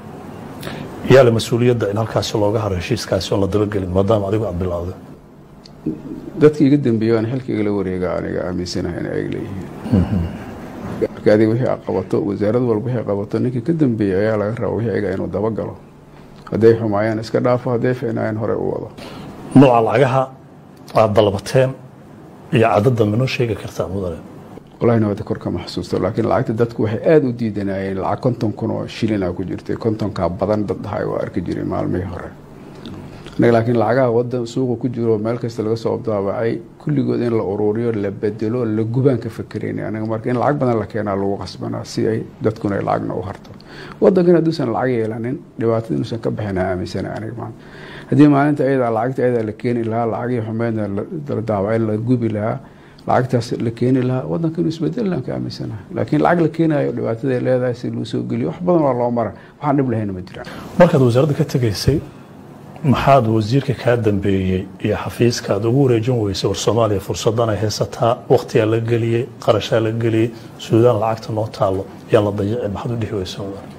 yaa le mas-uuliyadda in halkaasi looga haro heshiiskaasi oon la dabagelin maadaama adigu aad bilowday dadka iga dambeeya aan xilka igala wareega aniga aaminsanahay in ay leeyihiin marka adiga wixii aad qabato wasaarad walba wixii qabato ninkii ka dambeeya ayaa laga raba wixii ayaga inuu dabagalo hadday xumaayaan iska dhaafo hadday fiicnaayaan hore u wado nooca lacagaha aad dalbateen iyo cadadda manoo sheegi kartaa mudane walahi nabada kor kama xasuusto laakiin lacagta dadku waxay aada u diidanayeen lacag konton kun oo shilina ku jirtay kontonkaa badan dad dhahay waa arki jiray maalmihii hore anaga laakiin lacagaha wadan suuqa ku jiro meel kasta laga soo daabacay kulligood in la ururiyo la bedelo la gubaan ka fakerayna anaga marka in lacag badan la keenaa lagu qasbanaa si ay dadkuna ay lacagna u harto wadankan hadduusan lacag yeelanin dhibaatada inuusan ka bixin aaminsana aniga maanta haddii maalinta ayadaa lacagta ayadaa la keeni lahaa lacagii xumeedna la daabacay la gubi lahaa lacagtaas la keeni lahaa wadanka inuu isbedelaan ka aaminsanaha laakiin lacag la keenayo dhibaataday leedahay si loo soo geliyo wax badan waa loo mara waxaan dhib lahayna ma jiraan markaad wasaaradda ka tegaysay maxaad wasiirka kaa dambeeyey iyo xafiiska aad ugu wareejin weysay war soomaaliya fursadan ay haysataa wakhtigaa la geliyey qarashaa la geliyey suudaan lacagta noo taalo yaan la dayacin maxaad u dhihi weysa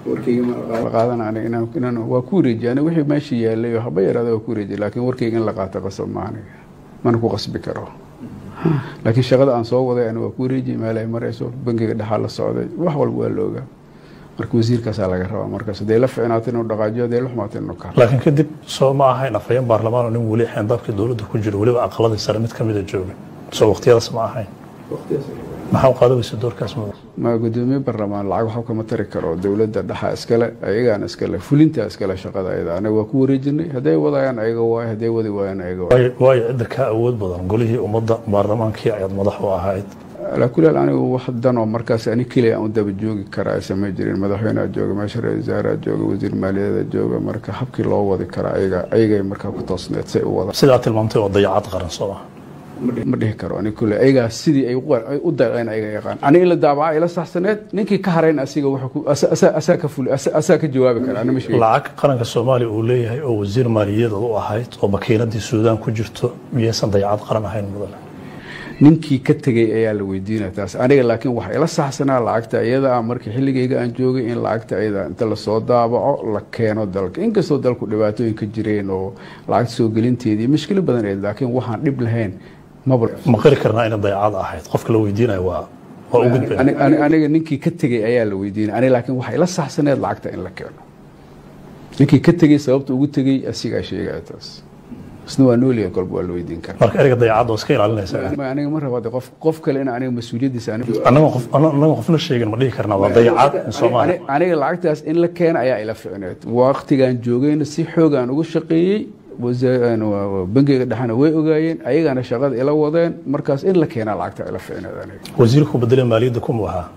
warkayga waa ku wareejiya aniga wixii meesha yaalay oo haba yaraada waa ku wareejiya laakiin warkayga in la qaato qasab ma aniga mana ku qasbi karo laakiin shaqada aan soo waday aniga waa ku wareejiyay meel ay marayso bangiga dhexaa la socday wax walba waa la ogaa marka wasiirkaasaa laga rabaa markaas hadday la ficnaato inuu dhaqaajiyo hadday la xumaato inuu ka laakiin kadib soo ma ahayn afhayeen baarlamaan oo nin weli xeendaabkii dowladda ku jiro weliba aqaladii sare mid ka mida jooga soo waqtiyadaas ma ahayn maxaa u qaadaweysa doorkaas mudan ma gudoomiye barlamaan lacag waxba kama tari karo dowladda dhaxa iskale ayagaana iskale fulinta iskale shaqada ayada anaga waa ku wareejinay hadday wadayaan ayaga waay hadday wadi waayaan ayaga waay waayo waayo cidda kaa awood badan golihii ummadda baarlamaankii ayaad madax u ahayd alaa kulli haal anigu wax dan oo markaas ani keliya aan u daba joogi karaa samay jirin madaxweyneha jooga meesha ra-isul wasaaraha jooga wasiir maaliyadeeda jooga marka habkii loo wadi karaa ayaga ayagay markaa ku toosneed say u wadaan sidaa tilmaamtay waa dayacad qaran soo maha ma dhihi karo ani kulle ayagaa sidii ay u daqeen ayaga yaqaan ani ila daabaca ila saxsaneed ninkii ka harayn asiga asaa ka fuli asaa ka jawaabi kara ani ma sheegi lacag qaranka soomaaliya uu leeyahay oo wasiir maaliyadeed u ahayd oo makiinadii suudaan ku jirto miyaysan dayacad qaran ahayn mudane ninkii ka tegay ayaa la weydiinaya taas aniga laakiin waxa ila saxsanaa lacagta iyada ah markii xilligayga aan joogay in lacagta iyada inta lasoo daabaco la keeno dalka inkastoo dalku dhibaatooyin ka jireen oo lacagta soo gelinteedii mushkilo badan eed laakiin waxaan dhib lahayn maba ma qiri karnaa inay dayacad ahayd qofka la weydiinayo waa waa u gudbay Ani- ani- aniga ninkii ka tegay ayaa la weydiinaya aniga laakiin waxa ila saxsaneed lacagta in la keeno ninkii ka tegay sababta ugu tegay asigaa sheegaya taas isna waa noolyahay kolba waa la weydiin karaa marka ereyga dayacad oo iska ilaalinaysa Ma- aniga ma rabo de qof qof kale in aniga mas-uuliyaddiisa aniga annaga qof annaga qofna sheegin ma dhihi karnaa waa dayacad in soomaaliya Ani- aniga lacagtaas in la keena ayaa ila ficneed waqtigaan joogayna si xoogaan uga shaqeeyey wasa- waa- waa bangiga dhexena way ogaayeen ayagana shaqada ila wadeen markaas in la keenaa lacagta ila ficneed aniga wasiirku bedelay maaliyadda kuma ahaa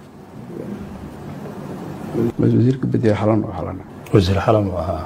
bas wasiirka bedel xalan oo xalana wasiir xalan uu ahaa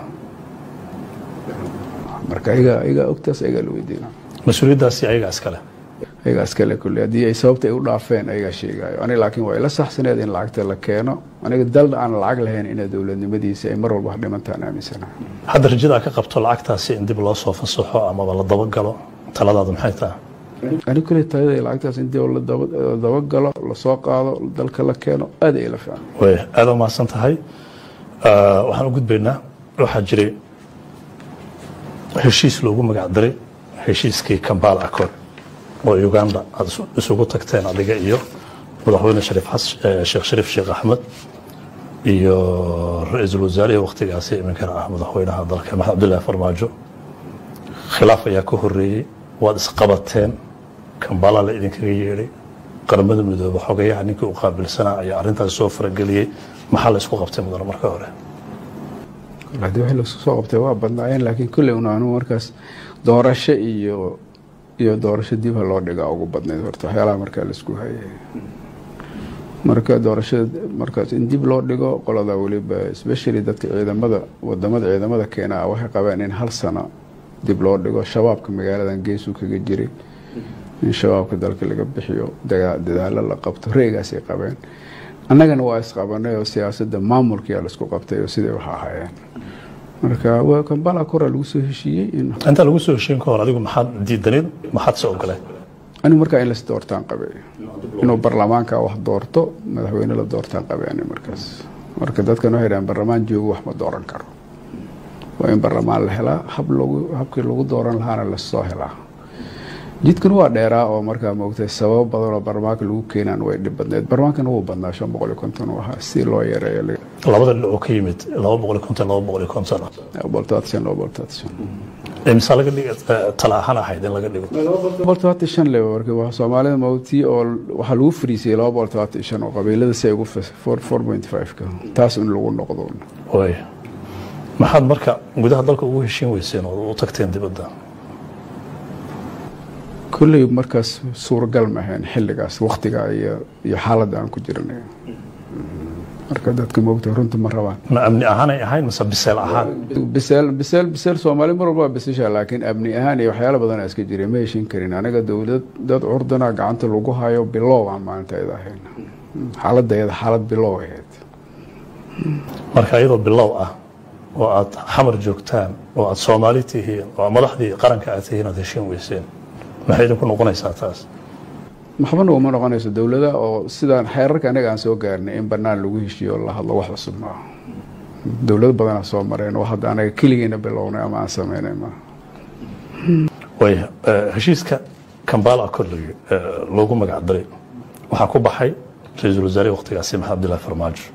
marka ayaga ayaga ogtaas ayagaa la weydiina mas-uuliyaddaasi ayaga iskale ayagaa iskale kulle haddii ay sababta ay u dhaafeen ayagaa sheegayo aniga laakiin waa ila saxsaneed in lacagta la keeno aniga dal aan lacag lahayn ina dowladnimadiisa ay mar walba wax dhimantaan aaminsana hadda rajada ka qabto lacagtaasi in dib loo soo fasaxo amaba la dabagalo taladaada maxay tahay ani kule talada lacagtaas in dib la dabagalo lasoo qaado dalka la keeno aad ay la fiican way aada u mahadsan tahay waxaan u gudbaynaa waxaa jiray heshiis loogu magac daray heshiiskii kambala accord oo uganda aad isugu tagteen adiga iyo madaxweyne shariif sheekh shariif sheekh axmed iyo ra-iisul wasaarihii waktigaasi iminkana ah madaxweynaha dalka maxamed cabdullaahi farmaajo khilaaf ayaa ka horeeyey waad isqabateen kambala la idinkaga yeedhay qaramada midoobe xogayaha ninkii u qaabilsanaa ayaa arrintaasi soo farageliyey maxaa la isku qabtay mudane marka hore hadii wixii laisku soo qabtay waa badnaayeen laakiin kulley un anu markaas doorasho iyo iyo doorasho dib ha loo dhigaa ugu badnayd horta waxyaalaha markaa laisku hayay marka doorashada markaas in dib loo dhigo qolada weliba especially dadka ciidamada wadamada ciidamada keenaa waxay qabeen in hal sano dib loo dhigo shabaabka magaaladan geesuu kaga jiray in shabaabka dalka laga bixiyo dadaalo la qabto reegaasay qabeen annagana waa isqabanay oo siyaasadda maamulkiyaa laisku qabtay oo siday wax ahaayeen marka kambala koraa lagu soo heshiiyey intaa lagu soo heshiin ka hor adigu maxaad diidaneed maxaad se ogoleed anigu markaa in las doortaan qabay inuu barlamaanka wax doorto madaxweyne la doortaan qabay ani markaas marka dadkan waxay dhahan barlamaan joogo wax ma dooran karo waa in barlamaan la helaa hab logu habkii lagu dooran lahaana lasoo helaa jidkan waa dheeraa oo markaa moogtay sababo badan oo barlamaanka lagu keenaan way dhib badneed barlamaankana wuu badnaa shan boqol iyo konton u ahaa si loo yareeyo labada dhinac oo ka yimid laba boqol iyo konton laba boqol iyo konton boltaatan laba boltaatan imisa laga dhig tala ahaan ahayd in laga dhigo boqol todobaatan shan le marka soomaalida mawtii oo waxaa lagu fariisiyey laba boqol todobaatan shan oo qabiilada si ay ugu four point five ka taas in lagu noqdo way maxaad marka gudaha dalka ugu heshiin weyseen oo u tagteen dibadda kulley markaas suuragal ma ahayn xilligaas waktigaa iyo iyo xaaladda aan ku jiranay marka dadka moogta runta ma rabaan ma amni ahaanay ahayn mase biseel ahaan biseel biseel biseel soomaali mar walba waa bisisha laakiin amni ahaan iyo waxyaalo badan aa iska jiray ma heshin karin aniga dowlad dad curdana gacanta lagu hayo bilow aan maalinta iyada ahayn xaaladda iyada xaalad bilow ahayd marka iyadoo bilow ah oo aad xamar joogtaan oo aad soomaali tihiin oo madaxdii qaranka aad tihiin aad heshiin weyseen maxay idinku noqonaysaa taas maxbana uma noqonayso dowlada oo sidaan xeerarka anaga aan soo gaarnay in banaan lagu heshiiyo la hadlo wax cusub maaha dowlado badanaa soo mareen oo hadda anaga keligeena bilownay ama aan sameynay maaha way heshiiska kambala accord loogu magac daray waxaa ku baxay ra-iisul wasaarihi waktigaasi maxamed abdullahi farmaajo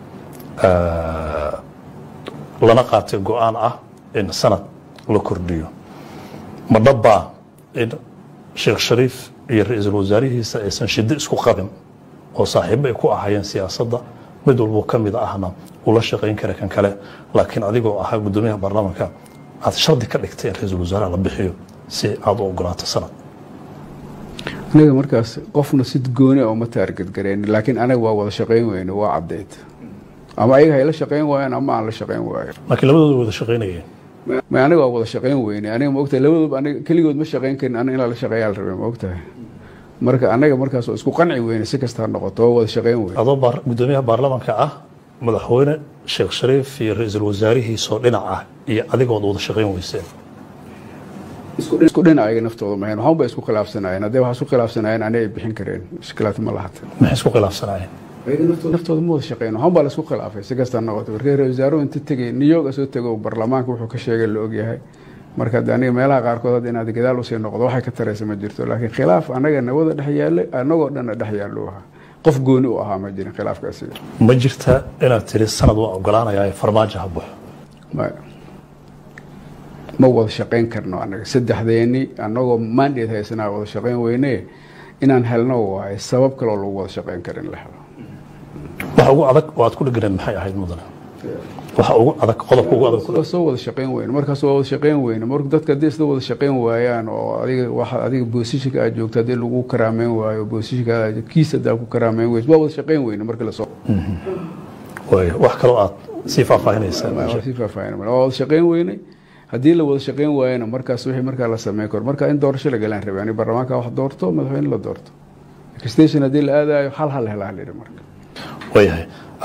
lana qaatay go-aan ah in sanad la kordhiyo ma dhabbaa in sheekh shariif iyo ra-iisul wasaarihiisa aysan shiddo isku qabin oo saaxiibo ay ku ahaayeen siyaasadda mid walboo ka mid ahna ula shaqayn kara kan kale laakiin adigoo ahaa guddoomiyaha baarlamaanka aad shardi ka dhigtay in ra-iisul wasaaraha la bixiyo si aada u ogolaato sanad aniga markaas qofna si gooni a uma taargadgareen laakiin anaga waa wada shaqayn weyne waa caddeyd ama ayaga hay la shaqayn waayaan ama aan la shaqayn waayo laakiin labadooda wada shaqaynayeen ma aniga waa wada shaqayn weyne aniga ma ogtahay labadooba aniga keligood ma shaqayn karin aniga inaa la shaqeeyaa la rabay ma ogtahay marka anaga markaas oo isku qanci weyne si kasta ha noqoto waa wada shaqayn weyne adoo guddoomiyaha baarlamaanka ah madaxweyne sheekh shariif iyo ra-iisul wasaarihiisoo dhinac ah iyo adigood wada shaqayn weyseen isku dhinac ayaga naftooda mahayn waxaan bay isku khilaafsanayeen haddee waxaa isku khilaafsanayeen ani ay bixin kareen mushkilaad ma lahata maxay isku khilaafsanayeen naftooda ma wada shaqeyn waxaan baa la isku khilaafay si kasta noqoto markii ra-isul wasaaruhu inta tegay new york soo tego baarlamaanka wuxuu ka sheegay la ogyahay marka de aniga meelaha qaarkood hadda inaad gadaal usii noqdo waxay ka taraysa ma jirto laakiin khilaaf anaga nawada dhex yaallay anagoo dhanna dhex yaallo ahaa qof gooni u ahaa ma jirin khilaafkaasi ma jirta inaad tiri sanad waa ogolaanayaa farmaajo ha baxo maya ma wada shaqayn karno anaga saddexdeeni anagoo mandate haysanaa wada shaqayn weyne inaan helno waaye sabab kaloo lagu wada shaqayn karin la helo waxa ugu adag oo aad ku dheganayd maxay ahayd mudane waxa ugu adag qodobka ugu adag soo wada shaqayn weyne markaas waa wada shaqayn weyne marka dadka haddii isla wada shaqayn waayaan oo adiga waxa adiga boosishinka aad joogto haddii lagu karaameyn waayo boosishinka kiis haddaa ku karaameyn weyso waa wada shaqayn weyne marka lasoo way wax kaloo aad sii faahfaahinaysaa sii faahfaahin waa wada shaqayn weyne haddii la wada shaqeyn waayana markaas wixii markaa la sameyn karo marka in doorasho la galaan rabay ani baarlamaanka wax doorto madaxweyne la doorto station haddii la aadayo hal hal helaa la yidhi marka waayahay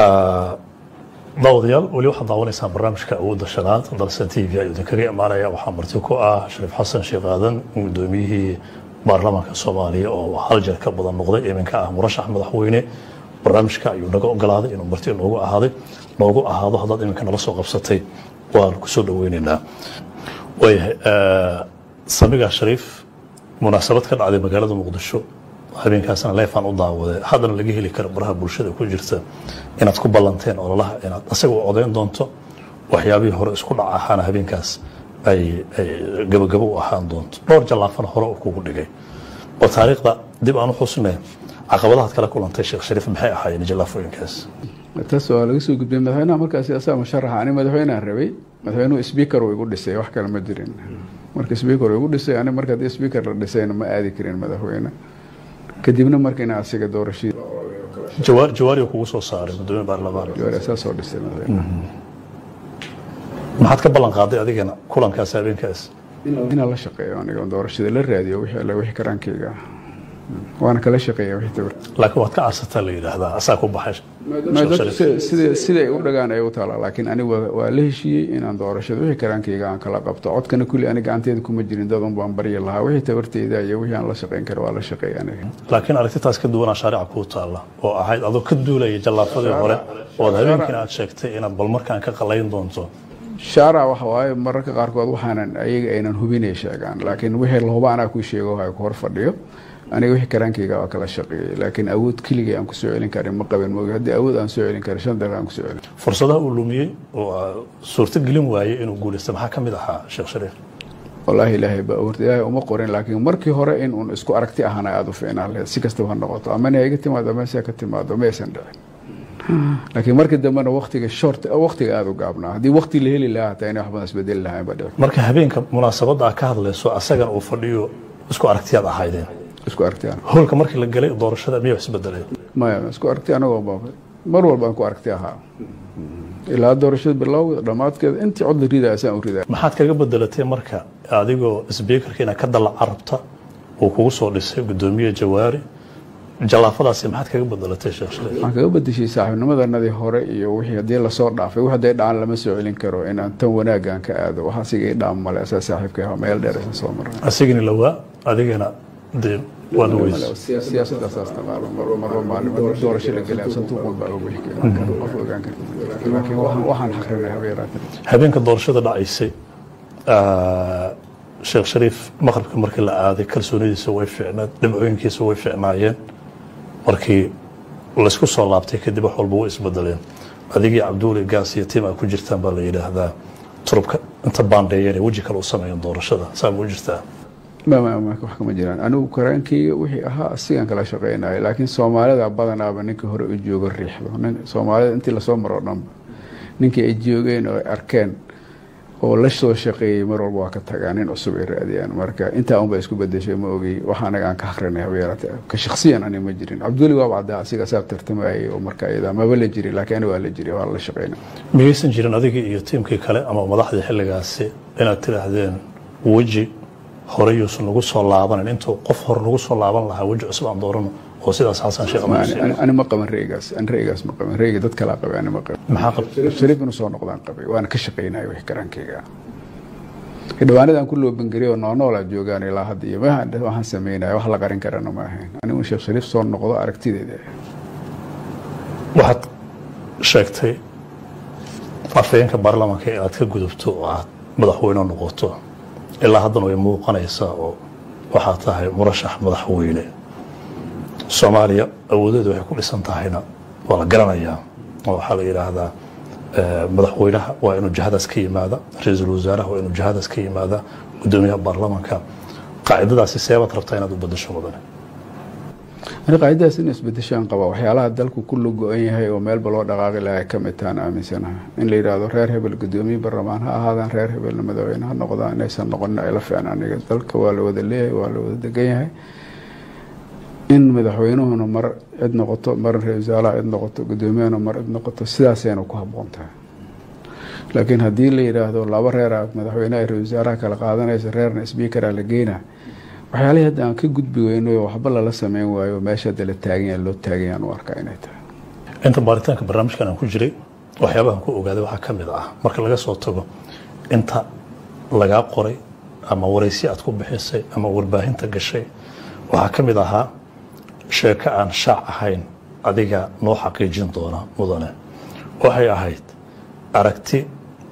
daawadayaal weli waxaad daawanaysaan barnaamijka awoodda shanaad dalsan t v ayuu idinkaga imaanaya waxaa marti ku ah shariif xasan sheekh aadan gudoomiyihii baarlamaanka soomaaliya oo hal jeer ka badan noqday iminka ah murashax madaxweyne barnaamijka ayuu naga ogolaaday inuu marti noogu ahaaday noogu ahaado haddaad iminka nala soo qabsatay waan kusoo dhaweyneynaa waayahay samiga shariif munaasabad ka dhacday magaalada muqdisho habeenkaasna leefaan u daawaday haddana laga heli karo baraha bulshada ku jirta inaad ku ballanteen ololaha inaad asaga u codayn doonto waxyaabihii hore isku dhac ahaana habeenkaas ay gabagabo u ahaan doonto dhowr jallaafana hore uu kugu dhigay oo taariikhda dib aan u xusnay caqabadahaad kala kulantay sheekh shariif maxay ahaayeen jallaafooyinkaas taas waa laga soo gudbiyey madaxweynaha markaasi asaa musharaxa ani madaxweynehan rabay madaxweynuhu speaker uu igu dhisay wax kale ma jirin marka speaker uu igu dhisay ani marka haddii speaker la dhisayna ma aadi karin madaxweyne kadibna marka ina asiga doorashadii jawaar jawaari kugu soo saaray gudoomiye baarlamaan jawaari asaa soo dhisay madaxweyne maxaad ka ballan qaaday adigana kulankaas habeenkaas inaan la shaqeeyo aniga doorashada la raadiyo wixii alle wixii karaankayga ah waana kala shaqeeya wixii tabar laakiin waad ka carsataa la yidhaahdaa asaa ku baxay sida siday u dhagaan ay u taalaa laakiin ani waa la heshiiyey inaan doorashada wixii karaankayga aan kala qabto codkana kulli ani gacanteeda kuma jirin dad un baan baryi lahaa wixii tabarteyda iyo wixii aan la shaqeyn kara waa la shaqeeya aniga laakiin aragtitaas ka duwanaa shaarica kuu taalla oo ahayd adoo ka duulaya jallaafadii hore ood habeenkiina aad sheegtay inaad bal markaan ka qalayn doonto shaarac waxa waaye mararka qaarkood waxaanan ayaga aynan hubinay sheegaan laakiin wixii lahuba anaa kuu sheego ha ku hor fadhiyo aniga wixii karaankayga waa kala shaqeeyey laakiin awood keligay aan kusoo celin karin ma qaban moogi haddii awood aan soo celin karin shan daqiiqa aan kusoo celin fursadaha uu lumiyey oo suurto gelin waayey inuu guulaysto maxaa ka mid ahaa sheekh shariif wallaahi ilaahay baa awoorta ilaahay uma qorin laakiin markii hore in uun isku aragti ahana aada u fiicnaan lahayd si kastaba ha noqoto amana ha iga timaado ama se ka timaado ma aysan dhicin laakiin markii dambena waktiga short waktiga aada u gaabnaa haddii wakti la heli lahaa hataa inay wax badan isbedeli lahayn ba dhici marka habeenka munaasabadda aad ka hadlayso asagana uu fadhiyo isku aragtiyaad ahaydeen isku aragti ana howlka markii la galay doorashada miyaa isbedelay maya isku aragti anagoo ba mar walba aan ku aragti ahaa ilaa doorashada bilowgeeda dhammaadkeeda intii cod la ridaa asaan u ridaa maxaad kaga bedelatay marka adigoo sbiikarka inaad ka dalaca rabta uu kugu soo dhisay gudoomiye jawaari jallaafadaasi maxaad kaga bedelatay sheekh shariif waxaan kaga bedeshay saaxiibnimadanadii hore iyo wixii haddii lasoo dhaafay wax hadday dhacaan lama soo celin karo inaan tan wanaaggaan ka aado wax asiga i dhaam male asaa saaxiibka ah meel dheer isan soo maray asigani lawaa adigana dee waad weys siyaasadda saas taqaalo marba marba maalin marba doorasho la gelaya santuuqun baa oga wixi kara qof ogaan karta laakiin waxaan waxaan xaqrinay habeeraatan habeenka doorashada dhacaysay sheekh shariif maqribka markii la aaday kalsoonidiisa way fiicnaed dhibcooyinkiisa way fiicnaayeen markii laysku soo laabtay kadib wax walba way isbedeleen adigii cabduuli gaas iyo tim aa ku jirtaan baa la yidhaahdaa turubka inta baandheeyeen weji kale u sameeyeen doorashada saa ma u jirtaa wax kama jiraan anigu karaankeyga wixii ahaa asigaan kala shaqeynayo laakiin soomaalida badanaaba ninka hore u joogo riixdo soomaalida intii lasoo maro dhanba ninkii ay joogeen oo ay arkeen oo la soo shaqeeyey mar walba waa ka tagaa nin cusub ay raadiyaan marka intaa unba isku bedeshay ma ogey wax anaga aan ka akrinay habeerate ka shaksiyan ani ma jirin cabduli waaba caddaa asiga saab tartamayay oo marka iyada maba la jiri laakiin ani waa la jiri waa la shaqeyna miyaysan jirin adigii iyo tiimkii kale ama madaxdii xilligaasi inaad tidhaahdeen weji hore yuusan nagu soo laabanin intuu qof hore nagu soo laaban lahaa weji cusub aan doorano oo sidaas xasan sheekh ani ma qaban reygaas ani reygaas ma qaban reyga dad kalaa qabay ani ma qaban maxaa qab shariif inuu soo noqdaan qabay waana ka shaqeynaya wixii karaankeyga xildhibaanadaan ku loobangariyay oo noolnoolaa joogaan ilaa hadda iyo waxaan sameynaya wax la qarin karana ma ahayn anigu sheekh shariif soo noqdo aragtideeda waxaad sheegtay afhayeenka baarlamaanka ee aad ka gudubto oo aad madaxweyne noqoto ilaa haddana way muuqanaysaa oo waxaa tahay murashax madaxweyne soomaaliya awoodeedu waxay ku dhisan tahayna waa la garanayaa oo waxaa la yidhaahdaa madaxweynaha waa inuu jihadaas ka yimaada ra-iisul wasaaraha waa inuu jihadaas ka yimaada gudoomiyaha baarlamaanka qaacidadaasi seebaad rabtaa inaad u badasho mudane ani qaacidadaas in isbedeshaan qaba waxyaalaha dalku ku la go-an yahay oo meelba loo dhaqaaqi lahaa ka mid tahan aaminsanaha in la yidhaahdo reer hebel gudoomiye baarlamaan ha ahaadaan reer hebelna madaxweyne ha noqdaan inaysan noqonin ayla fiican aniga dalka waa la wada leeyahay waa la wada degan yahay in madaxweynuhuna mar cid noqoto mar ra-isul wasaaraha cid noqoto gudoomiyahuna mar cid noqoto sidaasayna ku habboon tahay laakiin haddii la yidhaahdo laba reera madaxweyneha ra wasaaraha kala qaadanaysa reerna sbiikara la geyna waxyaalihii hadda aan ka gudbi weyno waxba lala sameyn waayo meesha hadda la taaganya loo taaganyaan u arkaa inay tahay inta baaritaanka barnaamijkan aan ku jiray waxyaabahan ku ogaaday waxaa ka mid ah marka laga soo tago inta lagaa qoray ama waraysi aad ku bixisay ama warbaahinta gashay waxaa ka mid ahaa sheeko aan shaac ahayn adiga noo xaqiijin doona mudane waxay ahayd aragti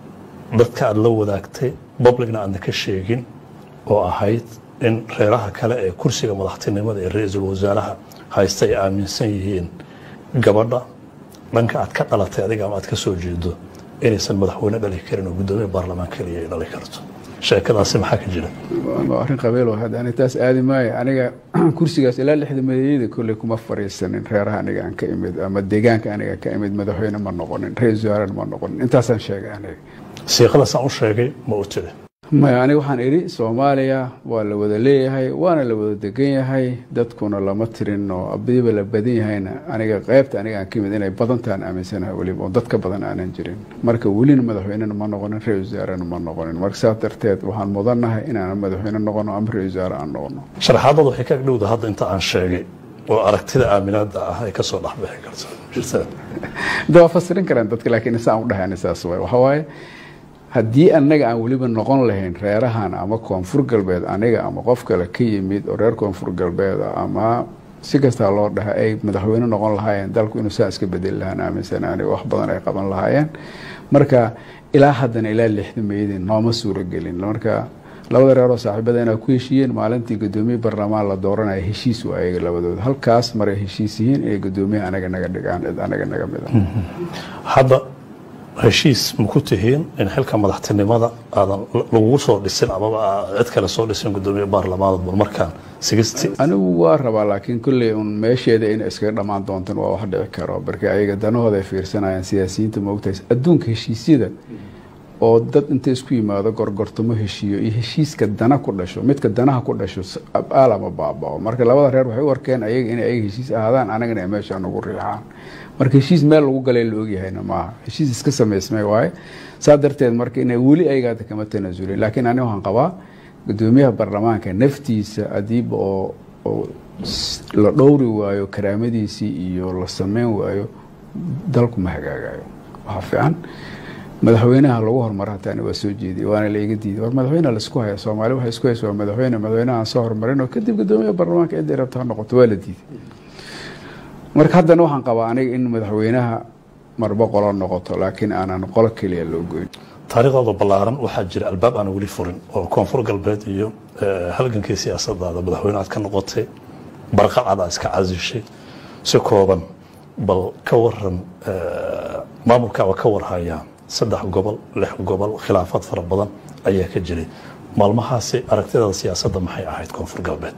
dadka aada la wadaagtay publicna aadna ka sheegin oo ahayd in reeraha kale ee kursiga madaxtinimada ee ra-iisul wasaaraha haysta ay aaminsan yihiin gabadha dhanka aad ka dhalatay adiga ama aad ka soo jeedo inaysan madaxweyne dhali karin oo guddoomiye baarlamaan keliya ay dhali karto sheekadaasi maxaa ka jira waa arrin qabeel hadda ani taas aadi maayo aniga kursigaas ilaa lixda madaxyada kolley kuma fariisanin reeraha aniga aan ka imid ama deegaanka aniga ka imid madaxweyne ma noqonin ra-isul wasaarena ma noqonin intaasaan sheegay aniga siiqadaasaan u sheegay ma u tiri maya aniga waxaan idhi soomaaliya waa la wada leeyahay waana la wada degan yahay dadkuna lama tirin oo abadiba la badan yahayna aniga qeybta aniga aan ka imid inay badantaan aaminsanahay weliba oo dadka badan aanan jirin marka welina madaxweynena ma noqonin ra-isul wasaarena ma noqonin marka saas darteed waxaan mudannahay inaanan madaxweyne noqono ama ra-isul wasaare aan noqono sharaxaadada waxay ka agdhowda hadda inta aan sheegay oo aragtida aaminaada ah ay kasoo dhexbixi karto jirtaa da waa fasirin karaan dadka laakiin saan u dhahay saas waay waxaa waaye haddii anaga aan weliba noqon lahayn reerahan ama koonfur galbeed aniga ama qof kale ka yimid oo reer koonfur galbeed ama si kastaa loo dhaha ay madaxweyne noqon lahaayeen dalku inuu saa iska bedeli lahaan aaminsan aniga wax badan ay qaban lahaayeen marka ilaa haddana ilaa lixda meydin nooma suuragelin marka labada reeroo saaxiibada inaa ku heshiiyeen maalintii gudoomiye barlamaan la dooranaya heshiis waa ayaga labadooda halkaas maray heshiis yihiin inay gudoomiye anaga naga dhigaan cid anaga naga mida hadda heshiis ma ku tihiin in xilka madaxtinimada aadan lagugu soo dhisin amaba cid kale soo dhisin gudoomiye baarlamaanad bal markaan sigisti anigu waa rabaa laakiin kolley un meesheeda in iskaga dhammaan doontan waa wax dhici karo marka ayaga danahooda ay fiirsanayaan siyaasiyiinta maogtahay adduunka heshiisyada oo dad inta isku yimaado gorgortamo heshiiyo iyo heshiiska dana ku dhasho midka danaha ku dhasho aalama baabao marka labada reer waxay u arkeen ayaga inay ayaga heshiis ahaadaan anagana ay meesha nagu riixaan marka heshiis meel lagu galay la ogyahayna maaha heshiis iska samaysmay waaye saa darteed marka inay weli ayagaada kama tanasulin laakiin ani waxaan qabaa gudoomiyaha baarlamaanka naftiisa adiiba oo oo la dhowri waayo karaamadiisii iyo la sameyn waayo dalku ma hagaagayo waxaa fiican madaxweynaha lagu horumaro hataani waa soo jeediy waana laiga diiday war madaxweyne laisku haya soomaali waxay isku haysa waa madaxweyne madaxweynaha aan soo horumarin oo kadib gudoomiyaha baarlamaanka ciddii rabta ha noqoto waa la diiday marka haddana waxaan qabaa aniga in madaxweynaha marba qolo noqoto laakiin aanan qolo keliya loo goyn taariikhdooda ballaaran waxaa jira albaab aan weli furin oo koonfur galbeed iyo halgankii siyaasadaada madaxweyne aad ka noqotay barqacad aad iska casishay si kooban bal ka waran maamulkaaba ka warhayaa saddex gobol lix gobol khilaafaad fara badan ayaa ka jiray maalmahaasi aragtidaada siyaasadda maxay ahayd koonfur galbeed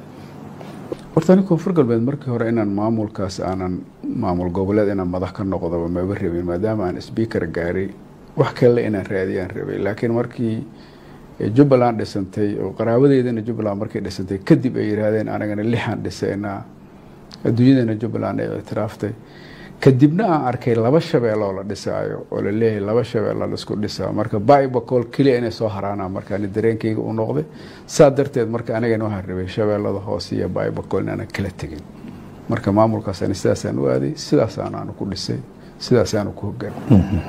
horta ani koonfur galbeed markii hore inaan maamulkaas aanan maamul goboleed inaan madax ka noqdoba maba rabin maadaama aan sbiikar gaaray wax kale inaan raadiyaan rabay laakiin markii jubbaland dhisantay oo qaraabadeydana jubbaland markay dhisantay kadib ay yihaahdeen anagana lixaan dhisaynaa adduunyadana jubbaland ay ictiraaftay kadibna aan arkay laba shabeeloo la dhisaayo oo la leeyahay laba shabeella laisku dhisaa marka bibacool keliya inay soo haraanaan marka ani dareenkayga u noqday saa darteed marka anigana waxaan rabay shabeellada hoose iyo bibacool inaanan kala tegin marka maamulkaas ani sidaasaan u aaday sidaasaan aanu ku dhisay sidaasaanu ku hogaamay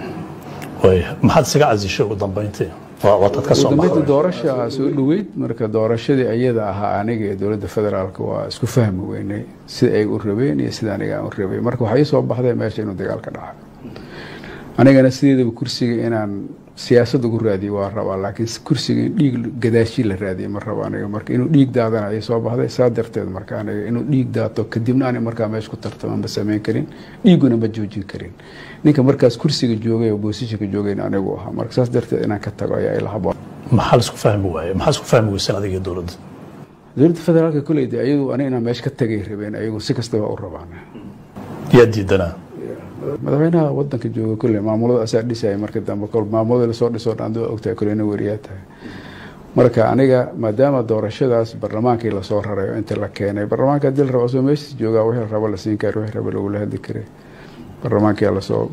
maxaad isaga casishay ugu dambeyntii waataad ka soo dambeynta doorasha soo dhoweyd marka doorashadii ayada ahaa aniga ee dowladda federaalk waa isku fahmi weynay sida ay u rabeen iyo sida aniga aan u rabay marka waxaa ii soo baxday meesha inuu dagaal ka dhaca anigana sideedaba kursiga inaan siyaasad ugu raadiyo waa rabaa laakiin kursiga in dhiig gadaashi la raadiyo ma rabo aniga marka inuu dhiig daadana ay soo baxday saa darteed marka aniga inuu dhiig daato kadibna ani markaa meesha ku tartama ma samayn karin dhiiguna ma joojin karin ninka markaas kursiga joogay oo boosishanka joogayna anigu ahaa marka saas darteed inaan ka tago ayaa ila haboon maxaa la isku fahmi waaye maxaa isku fahmi weysan adiga iyo dowladda dowladda federaalka koleyda ayadu aniga inaan meesha ka tagay rabeen ayagu si kastaba u rabaan yaa diidanaa madaxweynaha wadanka jooga kolley maamulada asaa dhisaya marka dambe kol maamulada lasoo dhisoo dhan doo ogtahay kolleyna weriyaa tahay marka aniga maadaama doorashadaas barlamaankii lasoo raray oo inta la keenay barlamaanka hadii la rabo asoo meeshiis joogaa wixii la rabo la siin kara wixii rabo lagula hadli karay barlamaankia lasoo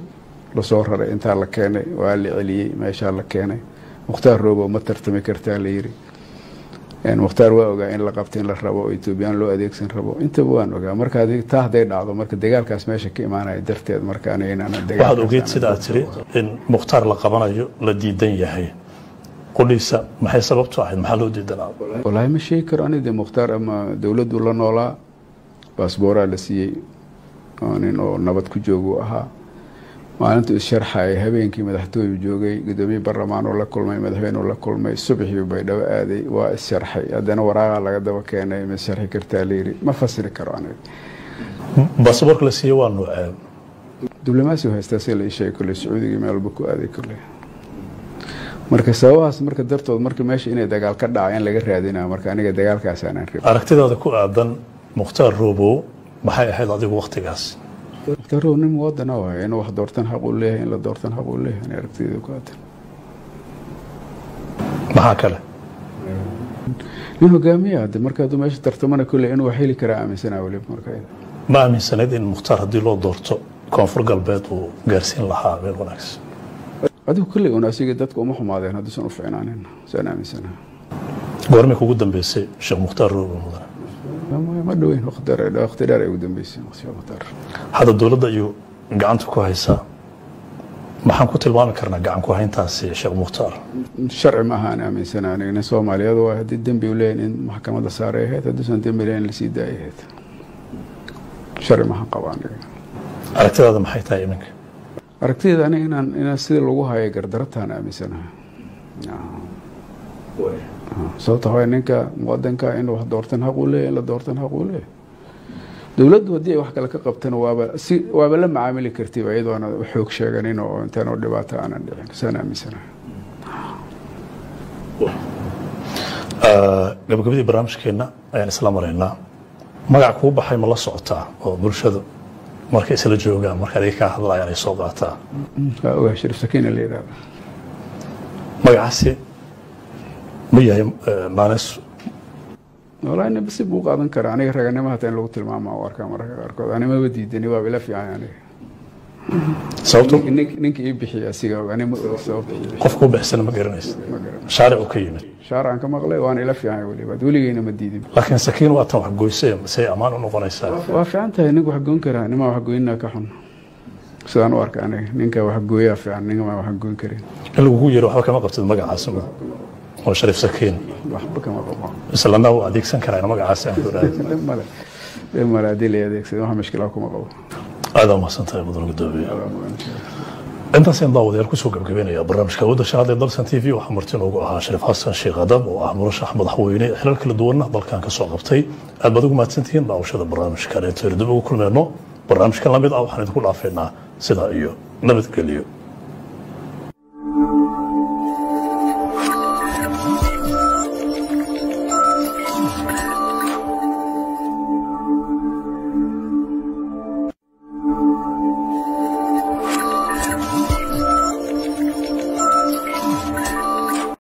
lasoo raray intaa la keenay waa la celiyey meeshaa la keenay mukhtaar roobo ma tartami kartaa la yiri mukhtaar waa ogaa in la qabta in la rabo oo etoobiyaan loo adeegsan rabo intaba waan ogaa marka taa hadday dhacdo marka dagaalkaas meesha ka imaanaya darteed marka aniga inaan waxaad ogeyd sida aad tiri in mukhtaar la qabanayo la diidan yahay qudhiisa maxay sababtu ahayd maxaa loo diidanaa walaahi ma sheegi karo ani de mukhtaar ama dowladdu la noolaa baasbooraa la siiyey oo nin oo nabad ku joogu ahaa maalintu issharxaya habeenkii madaxtooyu joogay gudoomiye baarlamaan oo la kulmay madaxweyne la kulmay subaxii baydhabo aaday waa issharxay haddana waraaqa laga daba keenay ma sharxi kartaa layiri ma fasiri karo aniga baasaboorka la siiye waa nuucee diblomaasi haystaa si la isheegay kolley sacuudiga meel walba ku aaday kolley marka sababahaas marka dartood marka meesha inay dagaal ka dhaca in laga raadinaa marka aniga dagaalkaas aanan rabin aragtidaada ku aadan mukhtaar roobow maxay ahayd adigu waktigaas mukhtaar roobow nin muwadana waay inuu wax doortan xaq uu leeyahay in la doortan xaq uu leeyahay ani aragtideeda ku aadan maxaa kale nin hogaamiya hadde marka hadduu meesha tartamana kolley inuu wax heli karaa aaminsanaa weliba marka ma aaminsanayd in mukhtaar haddii loo doorto koonfur galbeed uu gaarsiin lahaa meel wanaagsan adigu kolley un asiga dadka uma xumaadeen hadduusan u ficnaanin saan aaminsanaha goormay kugu dambeysay sheekh mukhtaar roobow mudane ma dhoweyn waqti dheer ay ugu dambeysay sheekh mukhtaar hadda dowladda ayuu gacanta ku haysaa maxaan ku tilmaami karnaa gacan ku hayntaasi sheekh mukhtaar sharci ma ahaan aaminsana aniga nin soomaaliyeed waa haddii dembi u leeyahin in maxkamadda saaray ahayd hadduusan dembi leeyahin lasii daayay ahayd sharci maahan qaba aniga aragtidaada maxay tahay iminka aragtideeda aniga inaan inaan sida lagu hayo gardarataan aaminsanaha sababta waa ninka muwadanka in wax doortan xaq uu leeyahay in la doortan xaq uu leeyahay dowladdu haddii ay wax kale ka qabtana waaba si waaba la macaamili kartiba iyadoona xoog sheeganin oo intaan oo dhibaato aanan dhicin saan aaminsanaha gabagabadii barnaamijkeenna ayaan isla maraynaa magac kuu baxay ma la socotaa oo bulshadu markay isla joogaan marka adiga kaa hadlayaan ay soo qaataa waa ogaa sharif sakiina la yidhahda magacaasi ma yahay maanes walahi nin basi buu qaadan karaa aniga raganimo hataa in lagu tilmaama u arkaa mararka qaarkood animaba diidani waaba ila fiican aniga sababto ninka ii bixiya asiga og ani ma og sababta qofka u bixsana ma garanaysa shaaric uu ka yimid shaarcan ka maqlay waan ila fiican weliba weligeyna ma diidin laakiin sakiin waa tan wax goysee say ammaan u noqonaysaa waa fiican tahay ninka wax goyn karaa nimaa wax goynina ka xun sidaan u arka aniga ninka wax gooyaa fiican ninkamaa wax goyn karin in lagugu yiro waxba kama qabtid magacaas oo shariif sakiin waxba kama qabo islana uu adeegsan karaa magacaas aan ku raadin dhib male dhib male haddii la adeegsado wax mushkilaa kuma qabo aada umahsan tahay mudan gudoomiye intaasaan daawadayaal kusoo gabgabeynaya barnaamijka awoodda shanaad ee dalsan t v waxaa marti noogu ahaa shariif xasan sheekh adam oo ah murashax madaxweyne xilal kala duwanna dalkan ka soo qabtay aad baad ugu mahadsantihiin daawashada barnaamijkan intaanu dib ugu kulmeyno barnaamijkan lamid ah waxaan idinku dhaafeynaa sidaa iyo nabadgelyo